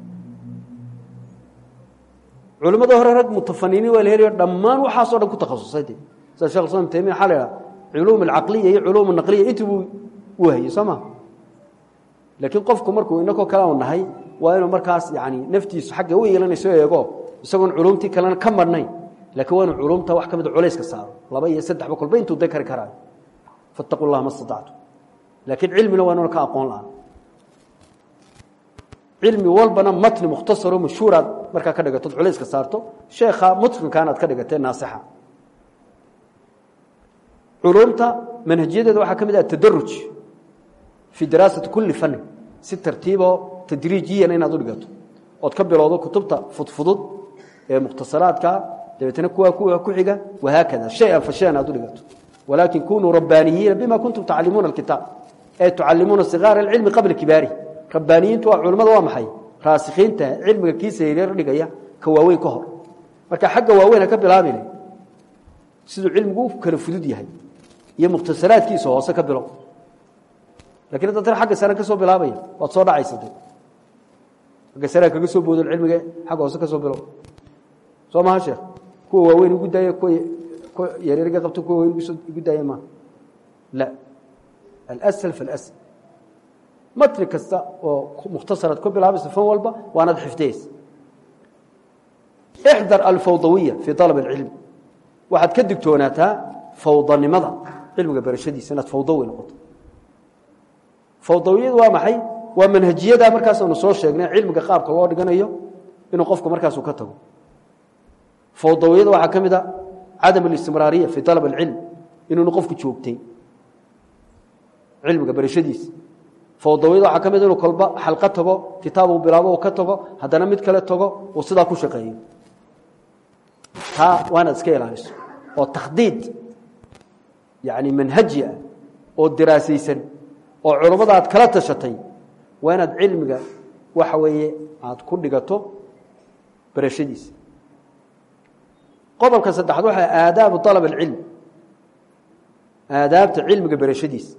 culimmada hore rag mutafaniniin waa la helayo dhammaan waxaasoo dhan ku takhasusay de sida shekh islam taymiya waxaa la idhaha culuum alcaqliya iyo culuum alnaqliya intii buu u hayey soo ma laakiin qofku markuu inakoo kale u nahay waa inuu markaas yani naftiisu xagga u yeelanayso eego isagoon culumtii kalena ka marnayn lakiin waa inuu culumta wax ka mida culayska saaro laba iyo saddexba kolba intuu da kari karaayo fattaqu llaha ma staactu laakiin cilmina waa inuuna ka aqoon la-aan cilmi walbana matni mukhtasaro mashhuuraad markaa ka dhigatood culayska saarto sheekha mutqinkaan aad ka dhigatee naasixa culumta manhajiyadeeda waxaa ka mid ah tadaruj fii diraasati kulli fannin si tartiiboo tadriijiyana inaad u dhigato ood ka bilowdo kutubta fudfudud ee mukhtasaraadka dabeetna kuwa kuwa ku xiga wahaakada shay-an fa shay-an aad u dhigato walaakin kunuu rabbaaniyiina bima kuntum tacallimuuna alkitaab ee tucallimuuna sigaara alcilmi qabla kibaari rabbaaniyiintu waa culimmada waa maxay raasikiinta cilmiga kiisa yaryar dhigaya ka waaweyn ka hor marka xagga waaweyn ha ka bilaabine siduu cilmigu u kala fudud yahay iyo mukhtasaraadkiisa hoose ka bilow lakin hadda tan agga sare ka soo bilaabaya waad soo dhacaysade agga sare kaga soo boodon cilmiga xagga hoose ka soo bilow soo maha sheekh kuwa waaweyn igu daaya kuwa kuwa yaryarga qabto kuwa waweyn igu daaya maa la alsl faاlsl matni kasta oo mukhtasaraad ku bilaabaysa fan walba waanaad xifdiyeysa ixdar alfawdawiya fii alab اlcilm waxaad ka digtoonaataa fawdanimada cilmiga barashadiisa inaad fawdawi noqoto fawdawiyadu waa maxay waa manhajiyada markaasaanu soo sheegnay cilmiga qaabka loo dhiganayo inuu qofku markaasu ka tago fawdawiyada waxaa ka mid a cadam اlistimraariya fii alab اlcilm inuunu qofku joogtay cilmiga barashadiisa fawdawiyada waxaa ka mid inuu kolba xalqo tago kitaab uu bilaabo uu ka tago haddana mid kale tago uu sidaa ku shaqeeyo taa waa inaad iska ilaaliso oo takhdiid yani manhaji ah oo diraasaysan oo culummada aad kala tashatay waa inaad cilmiga waxa weeye aad ku dhigato barashadiisa qodobka saddexaad waxaa aadaabu alab alcilm aadaabta cilmiga barashadiisa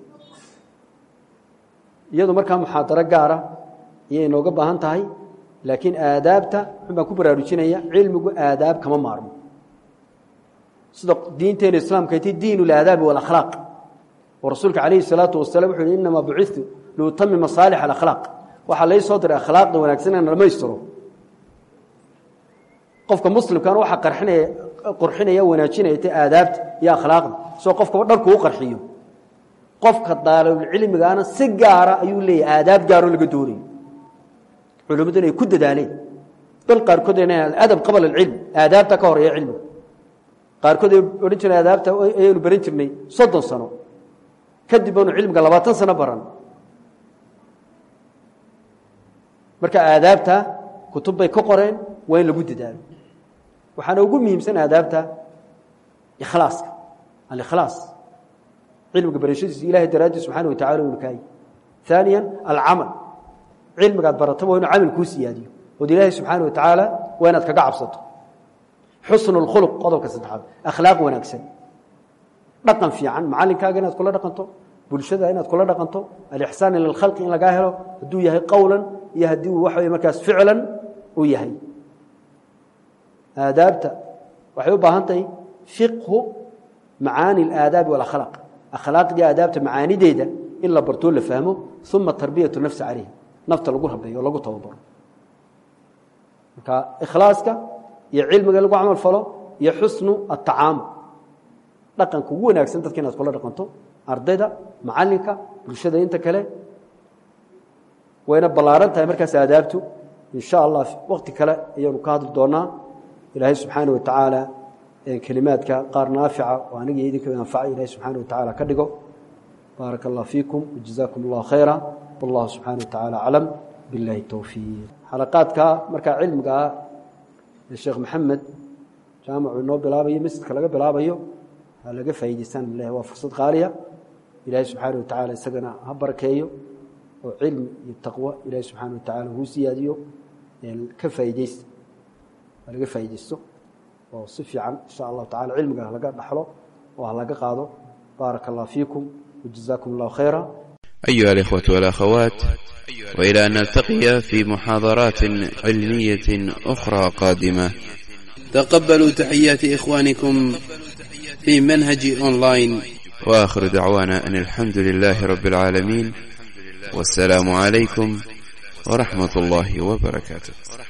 iyadu markaa muxaadaro gaara ayay inooga baahan tahay laakiin aadaabta xun baan ku baraarujinaya cilmigu aadaab kama maarmo sida diinteena islaamka ti diin اlaadaabi wاlakhlaaq oo rasuulka calayhi الsalaatu wasalam wuxu yhi inamaa bucitu liutami masaalix alakhlaaq waxaa lai soo diray akhlaaqda wanaagsan inaan dhamaystiro qofka muslimkana waxaa qarinaya qurxinaya wanaajinaya ta aadaabta iyo akhlaaqda soo qofkaba dharku u qarxiyo qofka daalibulcilmigaana si gaara ayuu leeyahy aadaab gaaroo laga doonayo culimmadu inay ku dadaaleen bal qaarkood adab qabla alcilm aadaabta ka horeeya cilmiga qaarkood ay odhan jireen aadaabta ayaynu baran jirnay soddon sano kadib baanu cilmiga labaatan sano baran marka aadaabta kutub bay ka qoreen waa in lagu dadaalo waxaana ugu muhiimsan aadaabta ikhlaaska alikhlaas cilmiga barashadiisa ilahay daraadii subxana wa tacala unu kaay ثaaniya alcamal cilmigaad barataba waa inu camal kuu siyaadiyo ood ilaahay subxaana wa tacaala waa inaad kaga cabsato xusnu اlkhuluq qodobka saddexaad akhlaaq wanaagsan dhaqan fiican macalinkaaga inaad kula dhaqanto bulshada inaad kula dhaqanto alixsaan ila اlkhalqi in lagaa helo hadduu yahay qowlan iyo haddii uu waxa wey markaas ficlan uu yahay aadaabta waxay u baahan tahay fiqhu macaani اlaadaabi wاlakhlaaq akhlaaqdii aadaabta macaanideeda in la bartoo la fahmo uma tarbiyatu nafsi calayha nafta lagu rabeeyo o lagu tababaro marka ikhlaaska iyo cilmiga lagu camal falo iyo xusnu atacaamul dhaqanka ugu wanaagsan dadka inaad kula dhaqanto ardayda macalinka bulshada inta kale wayna ballaaran tahay markaas aadaabtu in sha allah wakti kale ayaanu ka hadli doonaa ilaahay subxaana wa tacaala kelimaadka qaar naafica oo aniga iyo idinka anfacay ilahay subxaana wa tacaala ka dhigo baaraka allah fiikum wajazaakum allah khayra wallahu subxaana wa tacaala aclam billahi towfiiq xalaqaadka markaa cilmiga ah ee sheekh maxamed jaamacu inoo bilaabayo masjidka laga bilaabayo ha laga faa'idaystaan leh waa fursad qaaliya ilaahay subxaana wa tacaala isagana ha barakeeyo oo cilmi iyo taqwo ilaahay subxaana wa tacaala huu siyaadiyo ka faaideysta ha laga faaideysto oo si fiican insha allahu tacala cilmiga halaga dhaxlo oo halaga qaado baaraka allah fiikum wajazaakum allahu khayra أيها الإخوة والأخوات وإلى أن نلتقي في محاضرات علمية أخرى قادمة تقبلوا تحيات إخوانكم في منهج أونلاين وآخر دعوانا أن الحمد لله رب العالمين والسلام عليكم ورحمة الله وبركاته